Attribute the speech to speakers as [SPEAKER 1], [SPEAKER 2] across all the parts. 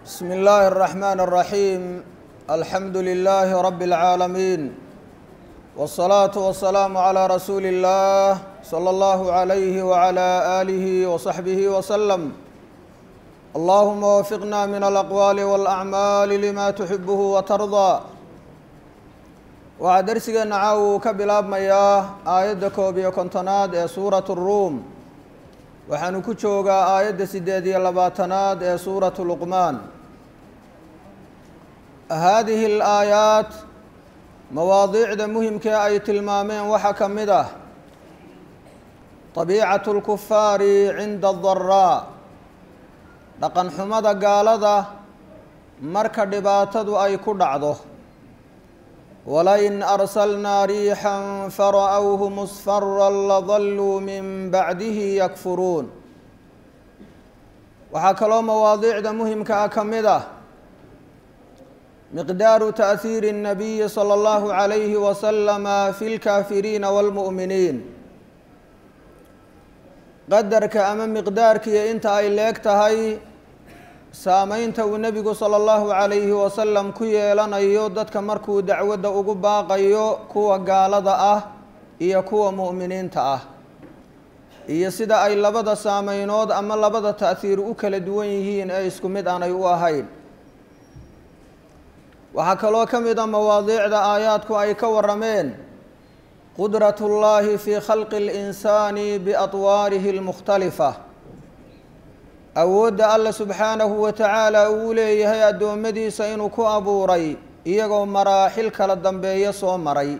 [SPEAKER 1] بسم الله الرحمن الرحيم الحمد لله رب العالمين والصلاة والسلام على رسول الله صلى الله عليه وعلى آله وصحبه وسلم اللهم وفقنا من الأقوال والأعمال لما تحبه وترضى waxaa darsigeena caawa uu ka bilaabmayaa aayadda koob iyo kontonaad ee suuratu ruum waxaanu ku joogaa aayadda siddeed iyo labaatanaad ee suuratu luqmaan haadihi alaayaat mawaadiicda muhimkee ay tilmaameen waxaa ka mid ah tabiicatu lkufaari cinda adaraa dhaqan xumada gaalada marka dhibaatadu ay ku dhacdo wlain arsalnaa riixan fara'whu musfara ladaluu min bacdihi yakfuruun waxaa kaloo mawaadiicda muhimka ah ka mid ah miqdaaru taأhiiri الnabiyi salى اllahu عalayhi wasalama fi اlkaafiriina wاlmu'miniin qadarka ama miqdaarkiiyo inta ay leeg tahay saameynta uu nebigu sala allahu calayhi wasalam ku yeelanayo dadka markuu dacwadda ugu baaqayo kuwa gaalada ah iyo kuwa mu'miniinta ah iyo sida ay labada saameynood ama labada ta'hiir u kala duwan yihiin ee isku mid aanay u ahayn waxaa kaloo ka mid a mawaadiicda aayaadku ay ka warameen qudratu llaahi fii khalqi اlinsaani biatwaarihi اlmukhtalifa awoodda alla subxaanahu wa tacaala uu leeyahay addoommadiisa inuu ku abuuray iyagoo maraaxil kala dambeeya soo maray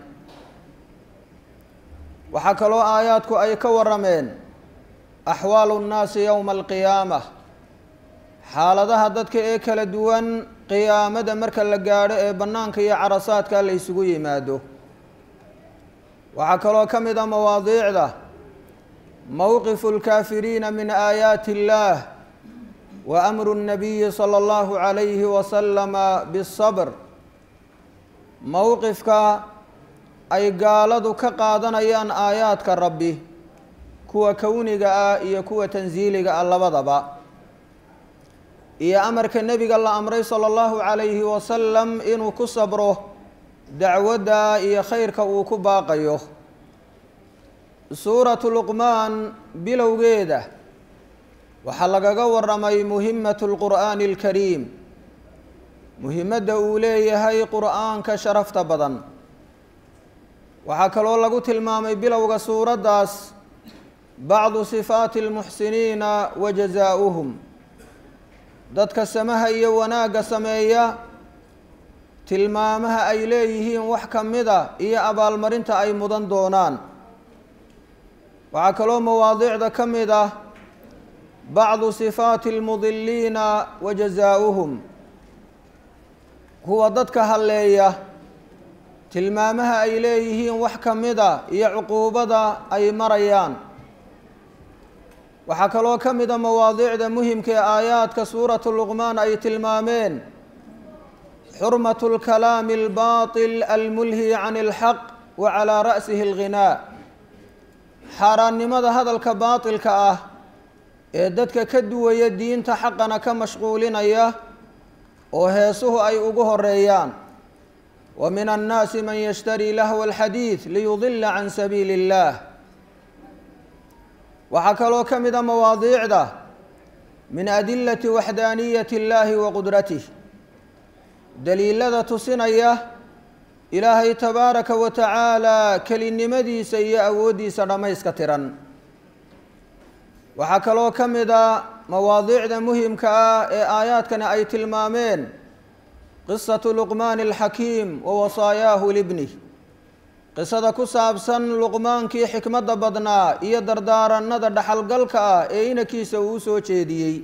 [SPEAKER 1] waxaa kaloo aayaadku ay ka warameen axwaalu nnaasi yowma alqiyaama xaaladaha dadka ee kala duwan qiyaamada marka la gaadho ee bannaanka iyo carasaadka la ysugu yimaado waxaa kaloo ka mid a mawaadiicda mowqifu lkaafiriina min aayaati illaah wa amru الnabiyi salى اllahu عalayhi wasalama bالصabr mowqifka ay gaaladu ka qaadanayaan aayaadka rabbi kuwa kowniga ah iyo kuwa tansiiliga ah labadaba iyo amarka nebiga la amray salى اllahu عalayhi wasalam inuu ku sabro dacwadda iyo khayrka uu ku baaqayo suuratu luqmaan bilowgeeda waxaa lagaga waramay muhimatu lqur'aani alkariim muhimadda uu leeyahay qur'aanka sharafta badan waxaa kaloo lagu tilmaamay bilowga suuraddaas bacdu sifaati almuxsiniina wa jazaa'uhum dadka samaha iyo wanaagga sameeya tilmaamaha ay leeyihiin wax ka mida iyo abaalmarinta ay mudan doonaan waxaa kaloo mawaadiicda ka mid ah bacdu sifaati almudiliina wa jazaa'uhum kuwa dadka halleeya tilmaamaha ay leeyihiin wax ka mida iyo cuquubada ay marayaan waxaa kaloo ka mida mawaadiicda muhimka ee aayaadka suuratu luqmaan ay tilmaameen xurmatu lkalaami albaatil almulhi can alxaq wa calaa ra'sihi alghinaa xaaraannimada hadalka baatilka ah ee dadka ka duwaya diinta xaqana ka mashquulinaya oo heesuhu ay ugu horeeyaan wa min annaasi man yashtarii lahwa alxadiid liyudila can sabiili اllah waxaa kaloo ka mid a mawaadiicda min adilati waxdaaniyati اllahi wa qudratih daliilada tusinaya ilaahay tabaaraka wa tacaala kelinimadiisa iyo awooddiisa dhammayska tiran waxaa kaloo ka mid a mawaadiicda muhimka ah ee aayaadkani ay tilmaameen qisatu luqmaani alxakiim wa wasaayaahu libnih qisada ku saabsan luqmaankii xikmadda badnaa iyo dardaaranada dhaxalgalka ah ee inankiisa uu soo jeediyey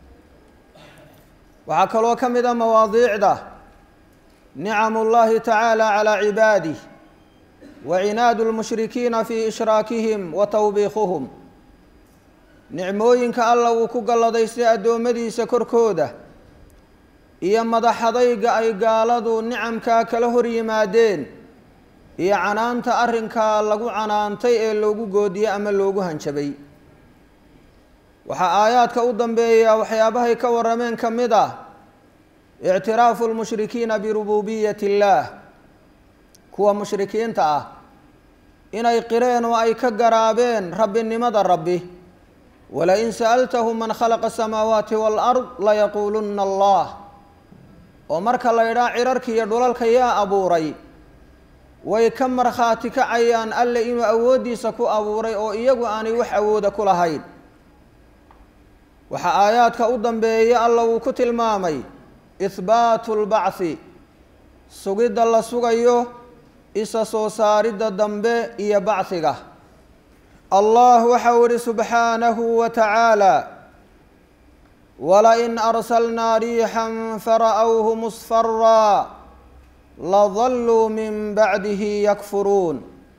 [SPEAKER 1] waxaa kaloo ka mid a mawaadiicda nicam اllahi tacaala calى cibaadih wa cinaadu lmushrikiina fii ishraakihim wa tawbiikuhum nicmooyinka alla uu ku galladaystay addoommadiisa korkooda iyo madaxadayga ay gaaladu nicamkaa kala hor yimaadeen iyo canaanta arrinkaa lagu canaantay ee loogu goodiyey ama loogu hanjabay waxaa aayaadka u dambeeya waxyaabahay ka warrameen ka mid ah ictiraafu lmushrikiina birububiyati illaah kuwa mushrikiinta ah inay qireen oo ay ka garaabeen rabbinimada rabbi walain sa'altahum man khalaqa asamaawaati waalard layaquulunna allah oo marka la ydhaa cirarka iyo dhulalka yaa abuuray way ka markhaati kacayaan alle inuu awooddiisa ku abuuray oo iyagu aanay wax awooda ku lahayn waxaa aayaadka u dambeeya alla wuu ku tilmaamay ihbaatu lbacthi sugidda la sugayo isa soo saaridda dambe iyo bachiga allah waxau ihi subxaanahu wa tacaala walain arsalnaa riixan fara'whu musfaraa ladalluu min bacdihi yakfuruun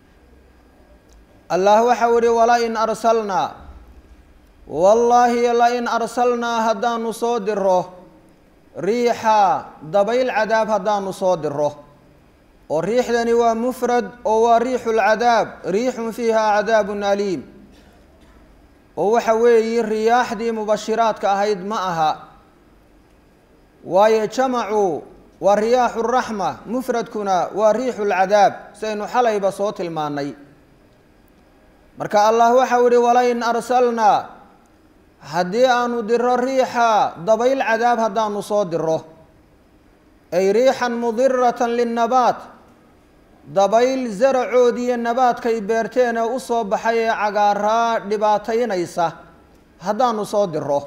[SPEAKER 1] allah waxau ihi walain arsalnaa wallaahi lain arsalnaa haddaanu soo diro riixa dabayl cadaab haddaanu soo diro oo riixdani waa mufrad oo waa riixu lcadaab riixun fiiha cadaabun aliim oo waxa weeyi riyaaxdii mubashiraadka ahayd ma aha waayo jamacu waa riyaaxu raxma mufradkuna waa riixu lcadaab saynu xalayba soo tilmaanay marka allah waxau ihi walain arsalnaa haddii aanu diro riixa dabayl cadaab haddaanu soo diro ay riixan mudiratan linnabaat dabayl zaracoodiiyo nabaadkay beerteen ee u soo baxay ee cagaaraa dhibaataynaysa haddaanu soo diro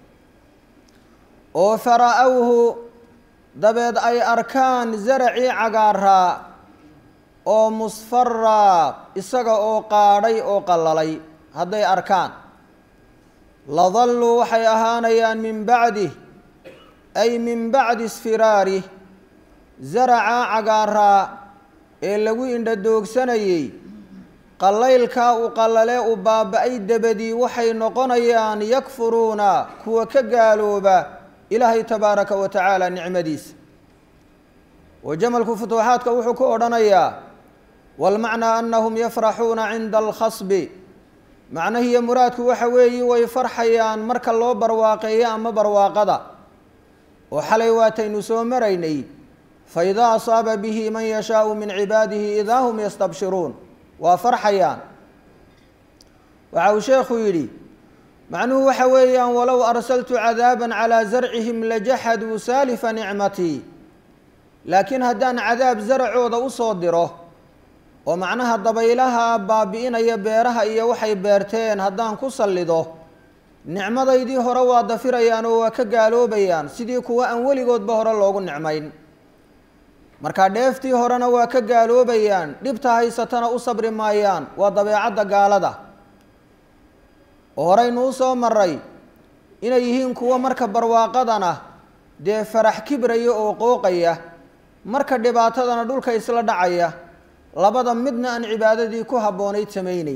[SPEAKER 1] oo fara-awhu dabeed ay arkaan zaracii cagaaraa oo musfaraa isaga oo qaadhay oo qallalay hadday arkaan ladalluu waxay ahaanayaan min bacdih ay min bacdi isfiraarih zaracaa cagaaraa ee lagu indhadoogsanayey qallaylkaa u qallalee u baaba-ay dabadii waxay noqonayaan yakfuruuna kuwa ka gaalooba ilaahay tabaaraka wa tacaala nicmadiisa oo jamalku futuuxaadka wuxuu ku odhanayaa walmacnaa annahum yafraxuuna cinda alkhasbi macnahiiyo muraadku waxa weeyi way farxayaan marka loo barwaaqeeyo ama barwaaqada oo xalay waataynu soo maraynay faidaa asaaba bihi man yashaau min cibaadihi idaa hum yastabshiruun waa farxayaan waxa uu sheekhu yidhi macnuhu waxa weeyaan walow arsaltu cadaaban calaa zarcihim lajaxaduu saalifa nicmatii laakiin haddaan cadaab zaracooda usoo diro oo macnaha dabaylaha baabi'inaya beeraha iyo waxay beerteen haddaan ku sallido nicmadaydii hore waa dafirayaan oo waa ka gaaloobayaan sidii kuwa aan weligoodba hore loogu nicmayn marka dheeftii horena waa ka gaaloobayaan dhibta haysatana u sabri maayaan waa dabeecadda gaalada oo horeynu u soo maray inay yihiin kuwo marka barwaaqadana dee farax kibraya oo qooqaya marka dhibaatadana dhulka isla dhacaya labada midna aan cibaadadii ku habboonayd samayneyn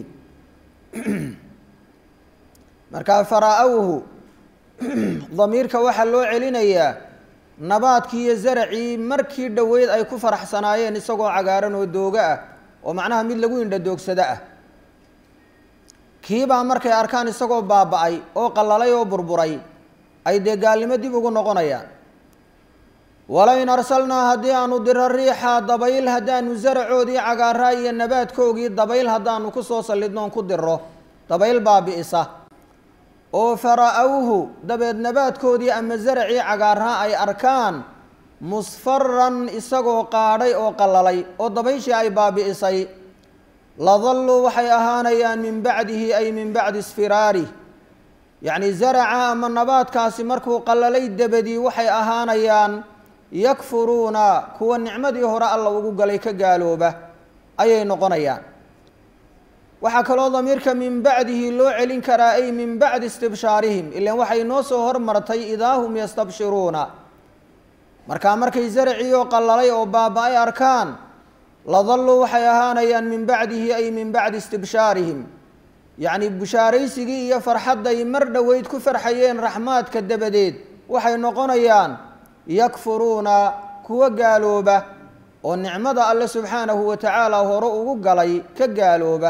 [SPEAKER 1] markaa faraa-awhu damiirka waxaa loo celinayaa nabaadkii iyo zaracii markii dhoweyd ay ku faraxsanaayeen isagoo cagaaran oo doogo ah oo macnaha mid lagu indhadoogsado ah kiibaa markay arkaan isagoo baaba-ay oo qallalay oo burburay ay dee gaalnimo dib ugu noqonayaan walain arsalnaa haddii aanu diro riixa dabayl haddaanu zaracoodii cagaaraa iyo nabaadkoogii dabayl haddaanu kusoo sallidnoon ku diro dabayl baabi'isa oo fara-awhu dabeed nabaadkoodii ama zaracii cagaaraa ay arkaan musfaran isagoo qaadhay oo qallalay oo dabayshii ay baabi'isay ladalluu waxay ahaanayaan min bacdihi ay min bacdi isfiraarih yacni zaraca ama nabaadkaasi markuu qallalay dabadii waxay ahaanayaan yakfuruuna kuwa nicmadii hore alla ugu galay ka gaalooba ayay noqonayaan waxaa kaloo damiirka min bacdihi loo celin karaa ay min bacdi istibshaarihim ilan waxay noo soo hormartay idaa hum yastabshiruuna markaa markay zaracii oo qallalay oo baaba-ay arkaan ladalluu waxay ahaanayaan min bacdihi ay min bacdi istibshaarihim yacni bushaaraysigii iyo farxadday mar dhoweyd ku farxayeen raxmaadka dabadeed waxay noqonayaan yakfuruuna kuwa gaalooba oo nicmada alle subxaanahu wa tacaala hore ugu galay ka gaalooba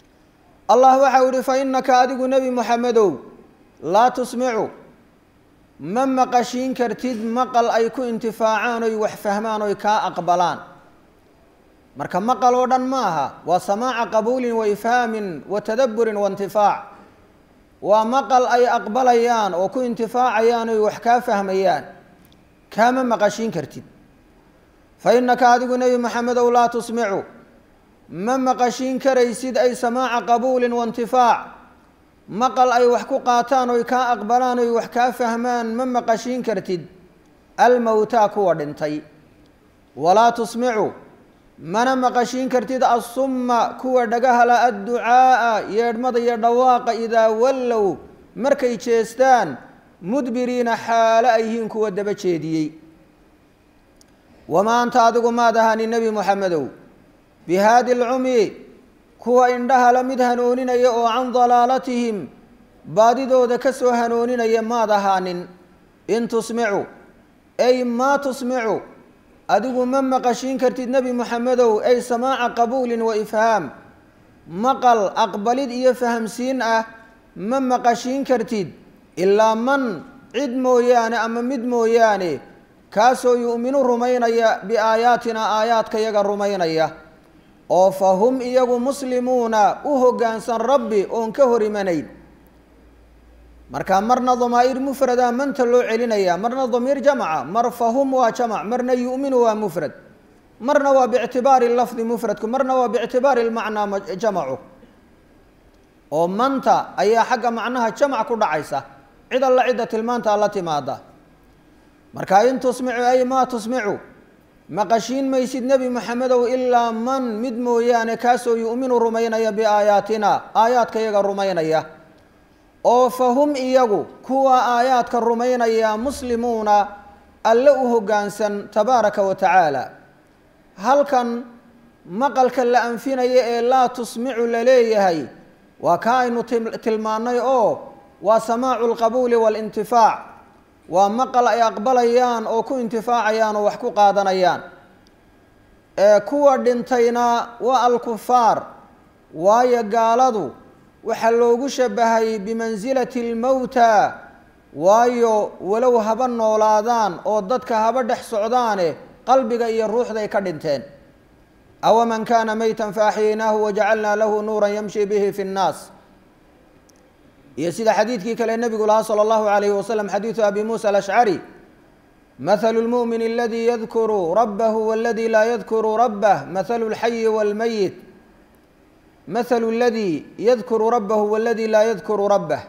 [SPEAKER 1] allah waxau yihi fa innaka adigu nebi moxamedow laa tusmicu ma maqashiin kartid maqal ay ku intifaacaan oy wax fahmaan oy kaa aqbalaan marka maqal oo dhan ma aha waa samaaca qabuulin wa ifhaamin wa tadabburin wa intifaac waa maqal ay aqbalayaan oo ku intifaacayaan oy wax kaa fahmayaan kaama maqashiin kartid fa innaka adigu nebi maxamedow laa tusmicu ma maqashiin karaysid ay samaaca qabuulin wa intifaac maqal ay wax ku qaataan oy kaa aqbalaan oy wax kaa fahmaan ma maqashiin kartid almowtaa kuwa dhintay walaa tusmicu mana maqashiin kartid assumma kuwa dhagahala adducaa'a yeedhmada iyo dhawaaqa idaa wallow markay jeestaan mudbiriina xaalo ay yihiin kuwa daba jeediyey wamaa anta adigu maad ahani nebi moxamedow bihaadi lcumi kuwa indhahala mid hanooninaya oo can dalaalatihim baadidooda ka soo hanooninaya maad ahaanin in tusmicu ay maa tusmicu adigu ma maqashiin kartid nebi moxamedow ay samaaca qabuulin wa ifhaam maqal aqbalid iyo fahamsiin ah ma maqashiin kartid ilaa man cid mooyaane ama mid mooyaane kaasoo yu'minu rumaynaya biaayaatina aayaadka yaga rumaynaya oo fa hum iyagu muslimuuna u hoggaansan rabbi oon ka hor imanayn marka marna damaa'ir mufrada manta loo celinaya marna damiir jamaca mar fahum waa jamac marna yu'minu waa mufrad marna waa biictibaari lafdi mufradku marna waa biictibaari lmacnaa jamacu oo manta ayaa xagga macnaha jamac ku dhacaysa cid alla cidda tilmaanta la timaada marka in tusmicu ay maa tusmicu maqashiin maysid nebi moxamedow ilaa man mid mooyaane kaasoo yu'minu rumaynaya biaayaatina aayaadka yaga rumaynaya oo fa hum iyagu kuwa aayaadka rumaynaya muslimuuna alle u hoggaansan tabaaraka wa tacaala halkan maqalka la anfinaya ee laa tusmicu la leeyahay waa ka aynu tilmaannay oo waa samaacu lqabuuli waalintifaac waa maqal ay aqbalayaan oo ku intifaacayaan oo wax ku qaadanayaan ee kuwa dhintayna waa alkufaar waayo gaaladu waxaa loogu shabahay bimansilati lmowta waayo walow haba noolaadaan oo dadka haba dhex socdaane qalbiga iyo ruuxday ka dhinteen awaman kaana maytan faaxyaynaahu wajacalnaa lahu nuuran yamshi bihi fi nnaas iyo sida xadiidkii kale nebigu lahaa salى اllahu alayhi wasalam xadiidu abi muusa alashcari mahalu lmu'min aladi yadkuru rabahu waladi laa yadkuru rabah mahalu اlxayi wاlmayit mahalu اladi yadkuru rabahu waladi laa yadkuru rabah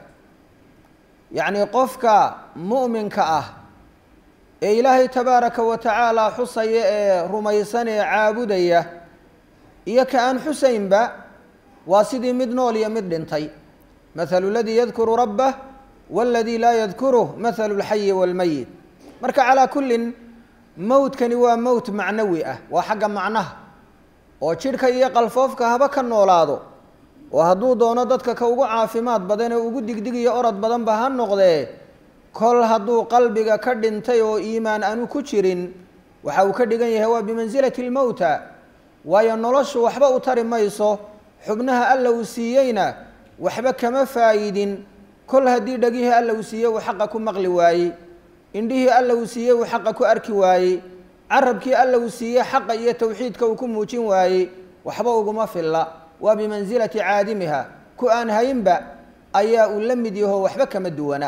[SPEAKER 1] yacni qofka mu'minka ah ee ilaahay tabaaraka wa tacaala xusaya ee rumaysan ee caabudaya iyo ka aan xusaynba waa sidii mid nool iyo mid dhintay mahalu اladii yadkuru rabah wاladii laa yadkuruh mahalu اlxayi wاlmayit marka calaa kullin mowtkani waa mowt macnawi ah waa xagga macnaha oo jidhka iyo qalfoofka haba ka noolaado oo hadduu doono dadka ka ugu caafimaad badan ee ugu digdigiyo orod badanba ha noqdee kol hadduu qalbiga ka dhintay oo iimaan aanu ku jirin waxa uu ka dhigan yahay waa bimansilati lmowta waayo noloshu waxba u tari mayso xubnaha alla uu siiyeyna waxba kama faa'idin kol haddii dhegihii alla uu siiyey uu xaqa ku maqli waayey indhihii alla uu siiyey uu xaqa ku arki waayey carabkii alla uu siiyey xaqa iyo tawxiidka uu ku muujin waayey waxba uguma filla waa bimansilati caadimiha ku aan haynba ayaa uu la mid yaho waxba kama duwana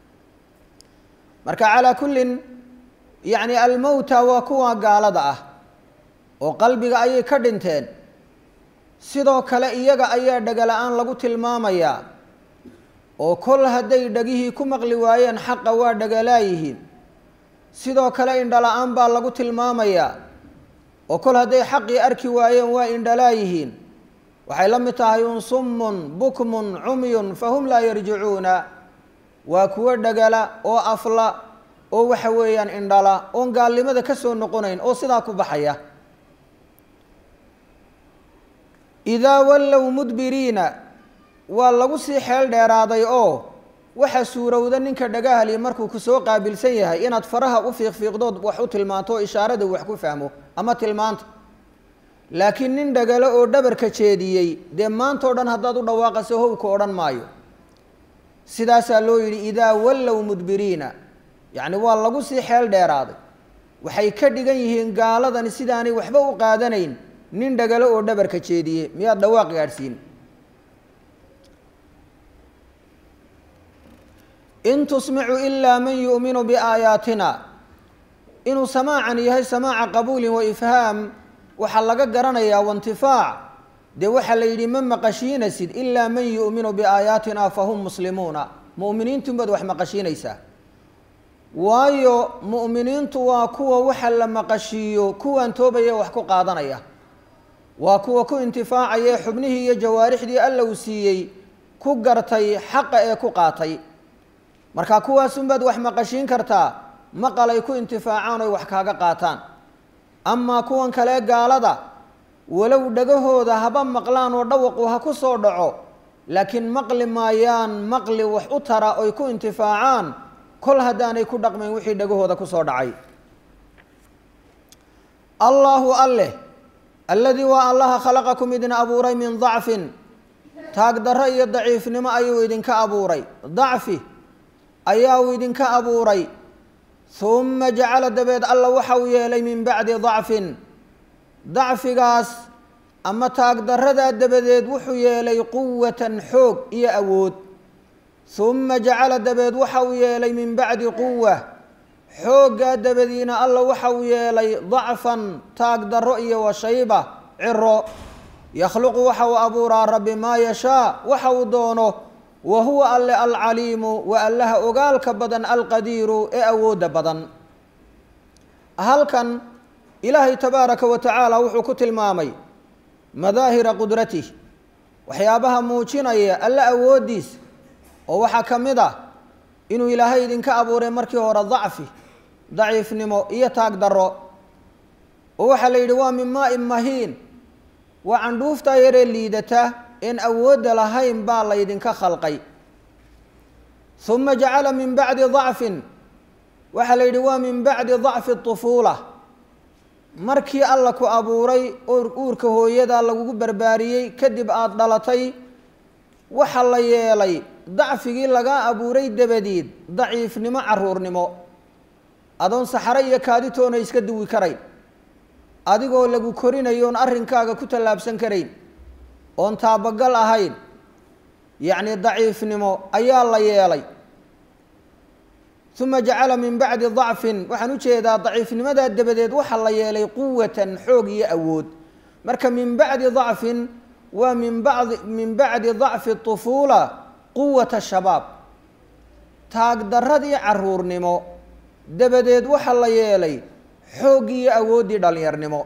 [SPEAKER 1] marka calaa kullin yacni almowta waa kuwa gaalada ah oo qalbiga ayay ka dhinteen sidoo kale iyaga ayaa dhegala-aan lagu tilmaamayaa oo kol hadday dhegihii ku maqli waayeen xaqa waa dhegalaayihiin sidoo kale indhala-aan baa lagu tilmaamayaa oo kol hadday xaqii arki waayeen waa indhalaayihiin waxay la mid tahay un summun bukmun cumyun fahum laa yarjicuuna waa kuwo dhegala oo afla oo waxa weeyaan indhala oon gaalnimada ka soo noqonayn oo sidaa ku baxaya idaa wallow mudbiriina waa lagu sii xeel dheeraaday oo waxa suurowda ninka dhagahali markuu kusoo qaabilsan yahay inaad faraha u fiiqfiiqdood wax u tilmaanto oo ishaarada wax ku fahmo ama tilmaanta laakiin nin dhagalo oo dhabarka jeediyey dee maanta o dhan haddaad u dhawaaqaso howka odhan maayo sidaasaa loo yidhi idaa wallow mudbiriina yacni waa lagu sii xeel dheeraaday waxay ka dhigan yihiin gaaladani sidaanay waxba u qaadanayn nin dhagalo oo dhabarka jeediye miyaad dhawaaq gaadhsiin in tusmicu ilaa man yu'minu biaayaatina inuu samaacan yahay samaaca qabuulin wa ifhaam waxaa laga garanayaa waintifaac dee waxaa la yidhi ma maqashiinasid ilaa man yu'minu biaayaatina fahum muslimuuna mu'miniintunbaad wax maqashiinaysaa waayo mu'miniintu waa kuwa waxa la maqashiiyo kuwaan toobaya wax ku qaadanaya waa kuwa ku intifaacaya xubnihii iyo jawaarixdii alla uu siiyey ku gartay xaqa ee ku qaatay marka kuwaasunbaad wax maqashiin kartaa maqal ay ku intifaacaan oy wax kaaga qaataan amaa kuwan kale gaalada walow dhagahooda haba maqlaan oo dhawaqu ha ku soo dhaco laakiin maqli maayaan maqli wax u tara oy ku intifaacaan kol haddaanay ku dhaqmayn wixii dhagahooda ku soo dhacay allaahu alleh alladii waa allaha khalaqakum idin abuuray min dacfin taagdarro iyo daciifnimo ayuu idinka abuuray dacfi ayaa uu idinka abuuray humma jacala dabeed alla waxa uu yeelay min bacdi dacfin dacfigaas ama taagdarradaa dabadeed wuxuu yeelay quwatan xoog iyo awood humma jacala dabeed waxa uu yeelay min bacdi quwa xooggaa dabadiina alla waxa uu yeelay dacfan taagdarro iyo washayba ciro yakhluqu waxa uu abuuraa rabbi maa yashaa waxa uu doono wa huwa alle alcaliimu waa allaha ogaalka badan alqadiiru ee awoodda badan halkan ilaahay tabaaraka wa tacaala wuxuu ku tilmaamay madaahira qudratih waxyaabaha muujinaya alle awooddiis oo waxaa ka mid ah inuu ilaahay idinka abuuray markii hore dacfi daciifnimo iyo taag darro oo waxaa la yidhi waa min maa-in mahiin waa candhuuftaa yaree liidata een awoodda lahayn baa laydinka khalqay uma jacala min bacdi dacfin waxaa la yidhi waa min bacdi dacfi tufuula markii alla ku abuuray oo uurka hooyadaa lagugu barbaariyey kadib aada dhalatay waxa la yeelay dacfigii lagaa abuuray dabadeed daciifnimo caruurnimo adoon saxaro iyo kaaditoona iska duwi karayn adigoo lagu korinayo oon arrinkaaga ku tallaabsan karayn oon taabagal ahayn yacni daciifnimo ayaa la yeelay uma jacala min bacdi dacfin waxaan u jeedaa daciifnimadaa dabadeed waxaa la yeelay quwatan xoog iyo awood marka min bacdi dacfin waa min bacdi min bacdi dacfi tufuula quwata shabaab taagdarradii caruurnimo dabadeed waxaa la yeelay xooggii iyo awooddii dhallinyarnimo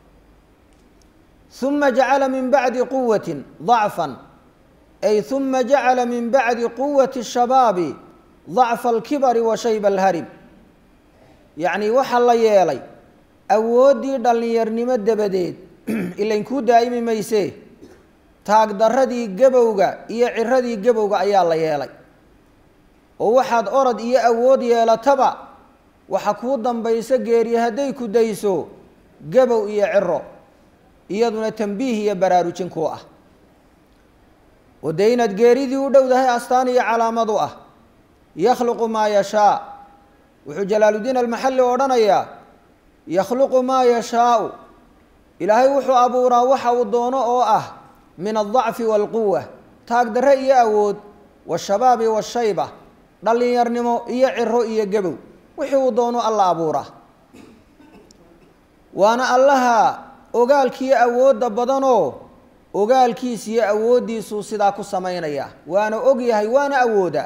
[SPEAKER 1] uma jacala min bacdi quwatin dacfan ay uma jacala min bacdi quwati shabaabi dacfa alkibari wa shayba alharib yacni waxaa la yeelay awooddii dhallinyarnimo dabadeed ilayn kuu daa'imi maysee taagdarradii gabowga iyo ciradii gabowga ayaa la yeelay oo waxaad orod iyo awood yeelataba waxa kuu dambayso geeri hadday ku dayso gabow iyo ciro iyaduna tambiih iyo baraarujin kuu ah oo dee inaad geeridii u dhowdahay astaan iyo calaamad u ah yakhluqu maa yashaa wuxuu jalaaludiin almaxalli odhanayaa yakhluqu maa yashaau ilaahay wuxuu abuuraa waxa uu doono oo ah min aldacfi waalquwa taagdarre iyo awood washabaabi washayba dhallinyarnimo iyo ciro iyo gabow wixii uu doono alla abuuraa waana allaha ogaalkiiyo awoodda badanoo ogaalkiis iyo awooddiisuu sidaa ku samaynaya waana og yahay waana awooda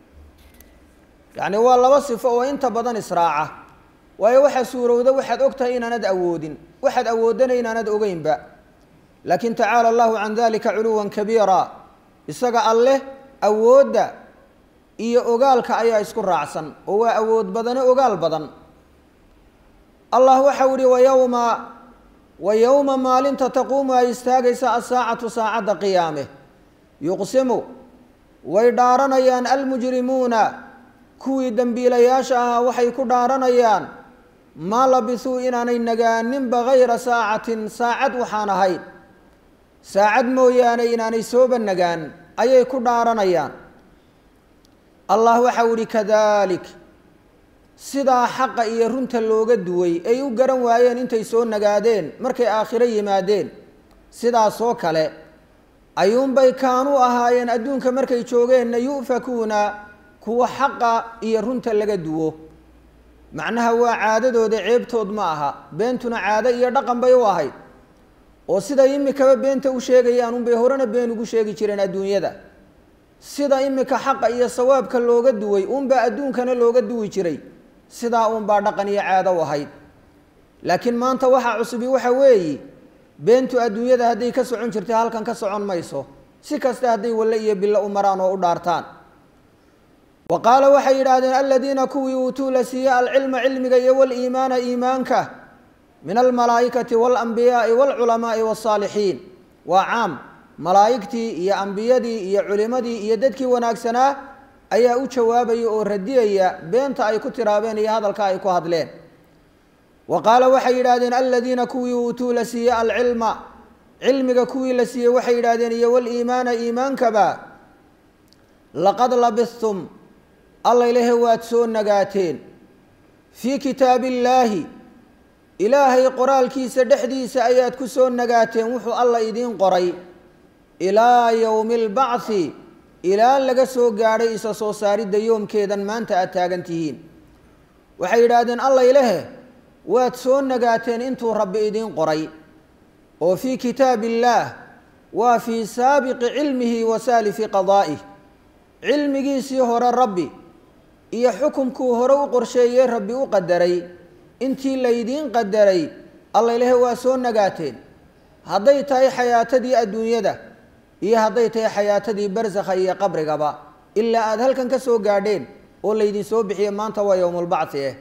[SPEAKER 1] yacni waa laba sifo oo inta badan israaca waayo waxaa suurowda waxaad og tahay inaanad awoodin waxaad awoodana inaanad ogeynba laakiin tacaala allahu can dalika culuwan kabiira isaga alleh awoodda iyo ogaalka ayaa isku raacsan oo waa awood badane ogaal badan allah waxau ihi wayowma wa yowma maalinta taquumu ay istaagaysa asaacatu saacadda qiyaame yuqsimu way dhaaranayaan almujrimuuna kuwii dembiilayaasha ahaa waxay ku dhaaranayaan maa labisuu inaanay nagaaninba hayra saacatin saacad waxaan ahayn saacad mooyaane inaanay sooba nagaan ayay ku dhaaranayaan allah waxau ihi kadalik sidaa xaqa iyo runta looga duway ay u garan waayeen intay soo nagaadeen markay aakhiro yimaadeen sidaasoo kale ayuunbay kaanuu ahaayeen adduunka markay joogeenna yu'fakuuna kuwa xaqa iyo runta laga duwo macnaha waa caadadooda ceebtood ma aha beentuna caado iyo dhaqan bay u ahayd oo siday imikaba beenta u sheegayaan unbay horena been ugu sheegi jireen adduunyada sida imika xaqa iyo sawaabka looga duway unbaa adduunkana looga duwi jiray sidaa uunbaa dhaqan iyo caado u ahayd laakiin maanta waxaa cusubi waxa weeyi beentu adduunyada hadday ka socon jirtay halkan ka socon mayso si kasta hadday walle iyo bilo u maraan oo u dhaartaan wa qaala waxay yidhaahdeen aladiina kuwii uutuu la siiye alcilma cilmiga iyo waliimaana iimaanka min almalaa'ikati waalambiyaai waalculamaai wasaalixiin waa caam malaa'igtii iyo ambiyadii iyo culimadii iyo dadkii wanaagsanaa ayaa u jawaabaya oo radiyaya beenta ay ku tiraabeen iyo hadalka ay ku hadleen wa qaala waxay yidhaahdeen aladiina kuwii uutuu la siiye alcilma cilmiga kuwii la siiyey waxay yidhahdeen iyo waliimaana iimaankaba laqad labistum alla ilahe waad soo nagaateen fii kitaabi illaahi ilaahay qoraalkiisa dhexdiisa ayaad ku soo nagaateen wuxuu alla idiin qoray ilaa yowmi albacthi ilaa laga soo gaadhay isa soo saaridda yoomkeedan maanta aad taagan tihiin waxay yidhaahdeen alla ilahe waad soo nagaateen intuu rabbi idiin qoray oo fii kitaab illaah waa fii saabiqi cilmihi wa saalifi qadaa'ih cilmigiisii hore rabbi iyo xukumkuu hore u qorsheeyey rabbi u qadaray intii laydiin qadaray alla ilahe waa soo nagaateen hadday tahay xayaatadii adduunyada iyo hadday tahay xayaatadii barsakha iyo qabrigaba ilaa aada halkan ka soo gaadheen oo laydin soo bixiye maanta waa yowmulbacthi eh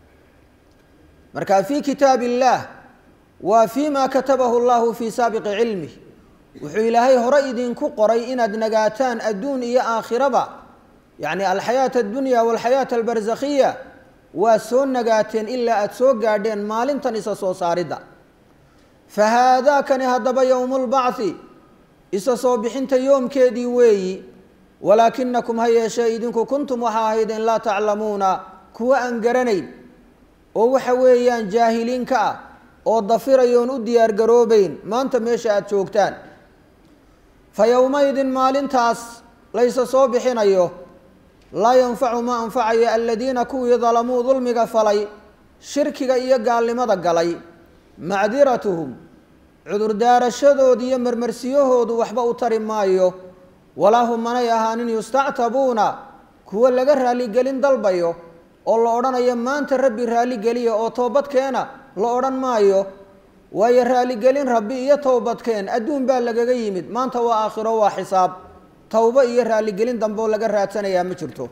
[SPEAKER 1] marka fii kitaab illaah waa fii ma katabahu llahu fii saabiqi cilmih wuxuu ilaahay hore idinku qoray inaad nagaataan adduun iyo aakhiraba yacni alxayaata addunya walxayaata albarsakhiya waa soo nagaateen ilaa aada soo gaadheen maalintan isa soo saaridda fa haadaakani haddaba yowmulbacthi isa soo bixinta yoomkeedii weeyi walaakinakum ha yeeshee idinku kuntum waxaa ahaydeen laa taclamuuna kuwa aan garanayn oo waxa weeyaan jaahiliin ka ah oo dafirayoon u diyaar garoobeyn maanta meesha aada joogtaan fa yowmaydin maalintaas laysa soo bixinayo laa yanfacu ma anfacayo aladiina kuwii dalamuu dulmiga falay shirkiga iyo gaalnimada galay macdiratuhum cudurdaarashadood iyo marmarsiyahoodu waxba u tari maayo walaa hum manay ahaanin yustactabuuna kuwa laga raaligelin dalbayo oo la odhanayo maanta rabbi raaligeliya oo toobadkeena la odhan maayo waayo raaligelin rabbi iyo toobadkeen adduun baa lagaga yimid maanta waa aakhiro waa xisaab towbo iyo raaligelin dambe oo laga raadsanayaa ma jirto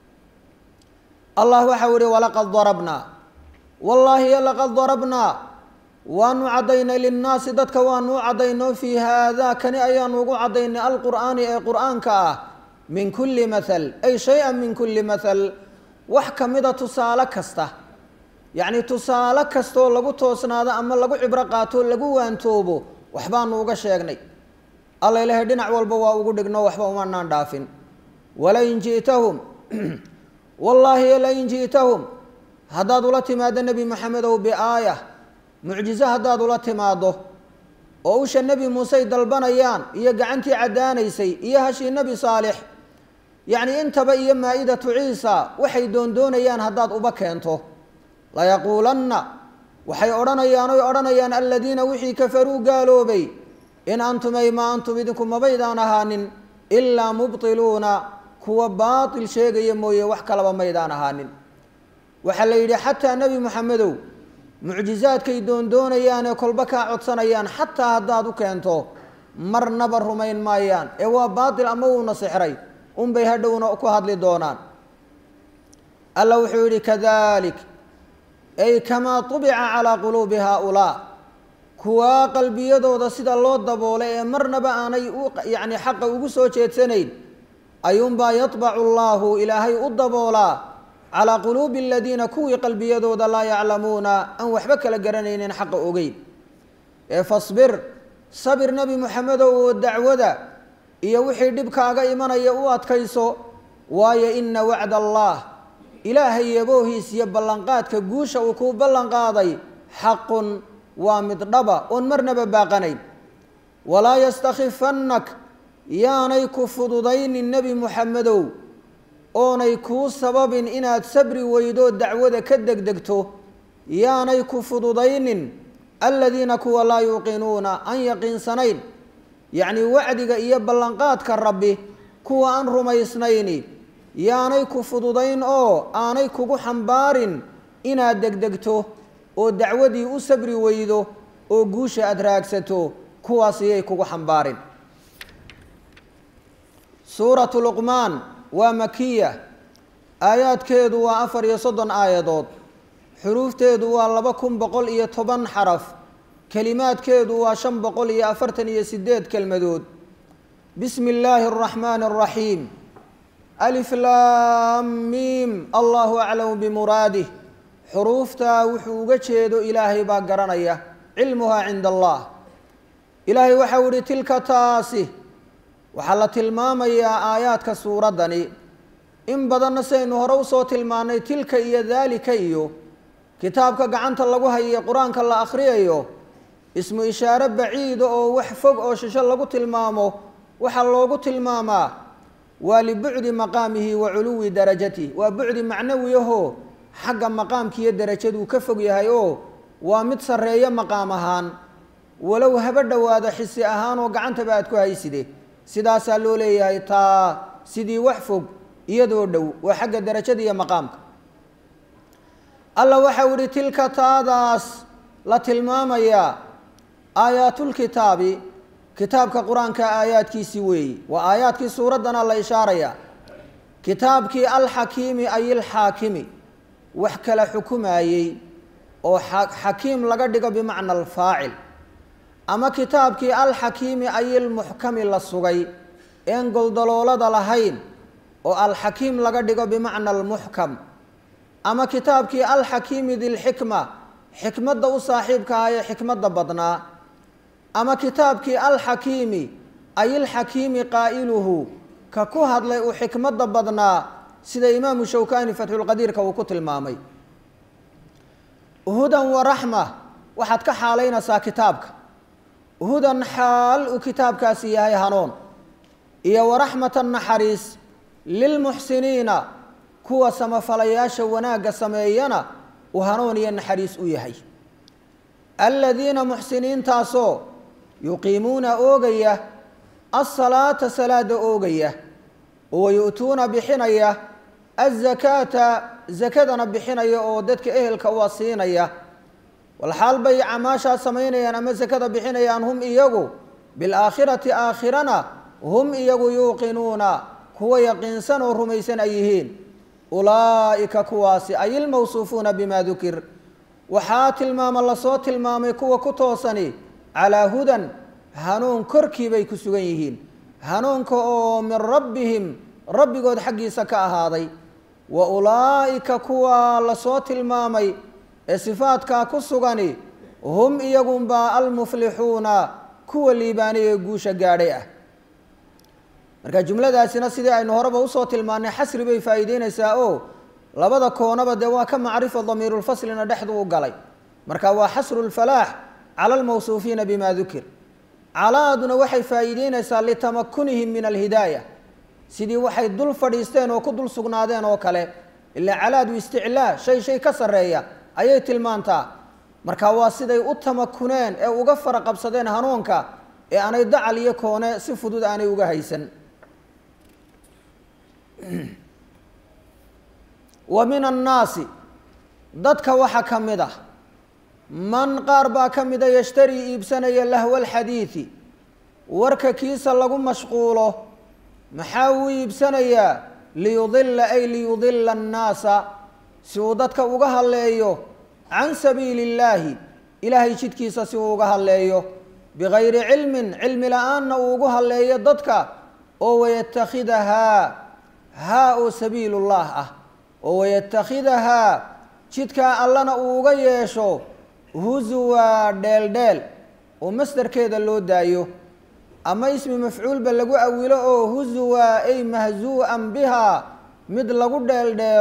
[SPEAKER 1] allah waxau ihi walaqad darabnaa wallaahi laqad darabnaa waanu caddaynay linnaasi dadka waanu u caddaynoo fii haadaa kani ayaanu ugu caddaynay alqur'aani ee qur'aanka ah min kulli mathal ay shay-an min kulli mathal wax ka mida tusaale kasta yacni tusaale kastaoo lagu toosnaado ama lagu cibro qaato lagu waantoobo waxbaanu uga sheegnay alla ilahay dhinac walba waa ugu dhigno waxba umanaan dhaafin walain ji'tahum wallaahi lain ji'tahum haddaad ula timaado nebi maxamedow biaaya mucjizo haddaad ula timaaddo oo usha nebi muusey dalbanayaan iyo gacantii caddaanaysay iyo hashii nebi saalix yacni intaba iyo maa-idatu ciisa waxay doondoonayaan haddaad uba keento layaquulanna waxay odhanayaan oy odhanayaan aladiina wixii kafaruu gaaloobay in antum ay maa antum idinku mabaydaan ahaanin ilaa mubtiluuna kuwa baatil sheegaya mooye wax kalaba maydaan ahaanin waxaa la yidhi xataa nebi moxamedow mucjizaadkay doondoonayaanee kolba kaa codsanayaan xataa haddaad u keento marnaba rumayn maayaan ee waa baatil ama wuuna sixray unbay hadhowna ku hadli doonaan alla wuxuu yidhi kadalik ay kamaa tubica calaa quluubi haaulaa kuwaa qalbiyadooda sida loo daboolay ee marnaba aanay u yacni xaqa ugu soo jeedsanayn ayuunbaa yatbacu allaahu ilaahay u daboolaa calaa quluubi aladiina kuwii qalbiyadooda laa yaclamuuna aan waxba kala garanaynin xaqa ogeyn ee fasbir sabir nebi moxamedow oo dacwada iyo wixii dhibkaaga imanaya u adkayso waayo ina wacda allah ilaahay yaboohiis iyo ballanqaadka guusha uu kuu ballanqaaday xaqun waa mid dhaba oon marnaba baaqanayn walaa yastakifannak yaanay ku fududaynin nebi muxamedow oonay kuu sababin inaad sabri weydoo dacwada ka degdegto yaanay ku fududaynin aladiina kuwa laa yuuqinuuna aan yaqiinsanayn yacnii wacdiga iyo ballanqaadka rabbi kuwa aan rumaysnayni yaanay ku fududayn oo aanay kugu xambaarin inaad degdegto oo dacwadii u sabri weydo oo guusha aada raagsato kuwaas iyay kugu xambaarin suuratu luqmaan waa makiya aayaadkeedu waa afar iyo soddon aayadood xuruufteedu waa laba kun boqol iyo toban xaraf kelimaadkeedu waa shan boqol iyo afartan iyo sideed kelmadood bismi illaahi araxmaani araxiim alif laam miim allahu aclamu bimuraadih xuruuftaa wuxuu uga jeedo ilaahay baa garanaya cilmuhaa cinda allah ilaahay waxau ihi tilka taasi waxaa la tilmaamayaa aayaadka suuraddani in badanna sidaynu hore usoo tilmaannay tilka iyo daalika iyo kitaabka gacanta lagu hayaye qur-aanka la akhriyayo ismu ishaare baciida oo wax fog oo shisho lagu tilmaamo waxaa loogu tilmaamaa waa libucdi maqaamihi wa culuwi darajatihi waa bucdi macnawiyahoo xagga maqaamki iyo darajaduu ka fog yahay oo waa mid sarreeyo maqaam ahaan walow haba dhowaado xisi ahaan oo gacantaba aad ku hayside sidaasaa loo leeyahay taa sidii wax fog iyadoo dhow waa xagga darajada iyo maqaamka alla waxau ihi tilka taadaas la tilmaamayaa aayaatulkitaabi kitaabka qur-aanka aayaadkiisii weeyi waa aayaadkii suuraddana la ishaaraya kitaabkii alxakiimi ay ilxaakimi wax kala xukumayey oo xakiim laga dhigo bimacna alfaacil ama kitaabkii alxakiimi ay ilmuxkami la sugay een goldaloolada lahayn oo alxakiim laga dhigo bimacna almuxkam ama kitaabkii alxakiimi dilxikma xikmadda u saaxiibka ah ee xikmadda badnaa ama kitaabkii alxakiimi ay ilxakiimi qaa'iluhu ka ku hadlay uu xikmadda badnaa sida imaamu shawkani fatxulqadiirka uu ku tilmaamay hudan wa raxma waxaad ka xaalaynaysaa kitaabka hudan xaal uu kitaabkaasi yahay hanuun iyo waraxmatan naxariis lilmuxsiniina kuwa samafalayaasha wanaagga sameeyana uu hanuun iyo naxariis u yahay aladiina muxsiniintaasoo yuqiimuuna oogaya asalaata salaada oogaya oo yu-tuuna bixinaya azakaata zakadana bixinaya oo dadka ehelka uwa siinaya walxaal bay camaashaa samaynayaan ama sakada bixinayaan hum iyagu bilaakhirati aakhirana hum iyagu yuuqinuuna kuwa yaqiinsan oo rumaysan ay yihiin ulaa'ika kuwaasi ay ilmawsuufuuna bima dukir waxaa tilmaama lasoo tilmaamay kuwa ku toosani calaa hudan hanuun korkii bay ku sugan yihiin hanuunka oo min rabbihim rabbigood xaggiisa ka ahaaday wa ulaa'ika kuwa lasoo tilmaamay ee sifaadkaa ku sugani hum iyagunbaa almuflixuuna kuwa liibaanay ee guusha gaadhay ah marka jumladaasina sidii aynu horeba usoo tilmaannay xasri bay faa'iideynaysaa oo labada koonaba dee waa ka macrifa damiirulfaslina dhexdu u galay marka waa xasru lfalaax cala almawsuufiina bima dukir calaaduna waxay faa'iideynaysaa litamakunihim min alhidaaya sidii waxay dul fadhiisteen oo ku dul sugnaadeen oo kale ilaa calaadu isticlaa shay shay ka sarreeya ayay tilmaantaa marka waa siday u tamakuneen ee uga fara qabsadeen hanuunka ee aanay dacal iyo koone si fudud aanay uga haysan wa min annaasi dadka waxaa ka mid ah man qaar baa ka mida yashtarii iibsanaya lahwa alxadiidi warka kiisa lagu mashquulo maxaa uu iibsanayaa liyudila ay liyudila annaasa si uu dadka uga hadleeyo can sabiili illaahi ilaahay jidkiisa si uu uga hadleeyo bigayri cilmin cilmi la-aanna uu ugu hadleeyo dadka oo wayatakhidahaa haa oo sabiilullah ah oo wayatakhidahaa jidkaa allana uu uga yeesho huzuwa dheeldheel oo masdarkeeda loo daayo ama ismi mafcuulba lagu awilo oo huzuwa ay mahzuu'an bihaa mid lagu dheeldheelo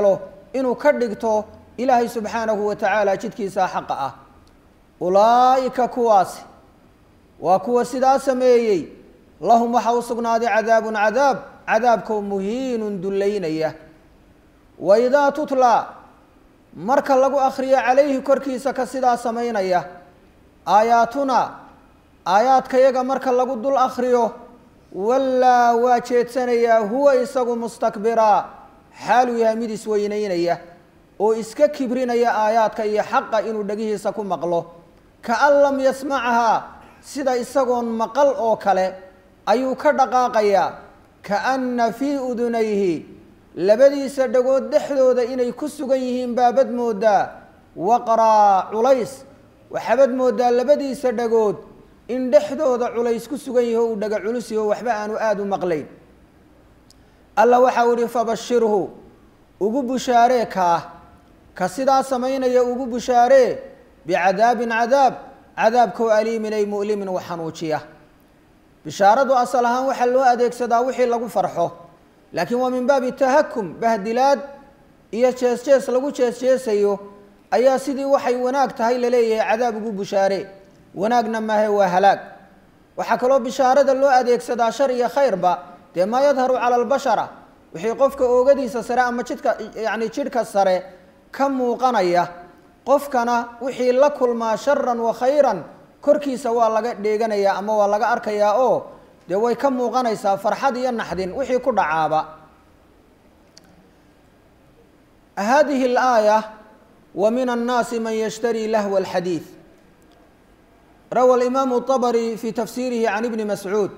[SPEAKER 1] inuu ka dhigto ilaahay subxaanahu wa tacaala jidkiisaa xaqa ah ulaa'ika kuwaasi waa kuwa sidaa sameeyey lahum waxaa u sugnaaday cadaabun cadaab cadaabkoo muhiinun dullaynaya wa idaa tutlaa marka lagu akhriyo calayhi korkiisa ka sidaa samaynaya aayaatuna aayaadkayaga marka lagu dul akhriyo wallaa waa jeedsanayaa huwa isagu mustakbiraa xaaluu yahay mid isweynaynaya oo iska kibrinaya aayaadka iyo xaqa inuu dhegihiisa ku maqlo kaan lam yasmacahaa sida isagoon maqal oo kale ayuu ka dhaqaaqayaa kaanna fii udunayhi labadiisa dhagood dhexdooda inay ku sugan yihiin baabad moodaa waqraa culays waxaabad moodaa labadiisa dhagood in dhexdooda culays ku sugan yahi o uu dhaga culus yaho waxba aanu aada u maqlayn alla waxau ihi fabashirhu ugu bushaaree kaah ka sidaa samaynaya ugu bushaaree bicadaabin cadaab cadaabkoo aliimin ay mu'limin wa xanuujiya bishaaradu asal ahaan waxaa loo adeegsadaa wixii lagu farxo laakiin waa min baabi tahakum bahdilaad iyo jees jees lagu jees jeesayo ayaa sidii waxay wanaag tahay laleeyahay cadaab ugu bushaare wanaagna maahe waa halaag waxaa kaloo bishaarada loo adeegsadaa shar iyo khayrba dee maa yadharu cala albashara wixii qofka oogadiisa sare ama jidhka yacni jidhka sare ka muuqanaya qofkana wixii la kulmaa sharan wa khayran korkiisa waa laga dheeganayaa ama waa laga arkayaa oo dee way ka muuqanaysaa farxad iyo naxdin wixii ku dhacaaba hadihi alaaya wa min annaasi man yashtari lahwa alxadiid rawa alimaamu طabri fi tafsiirihi can ibni mascuud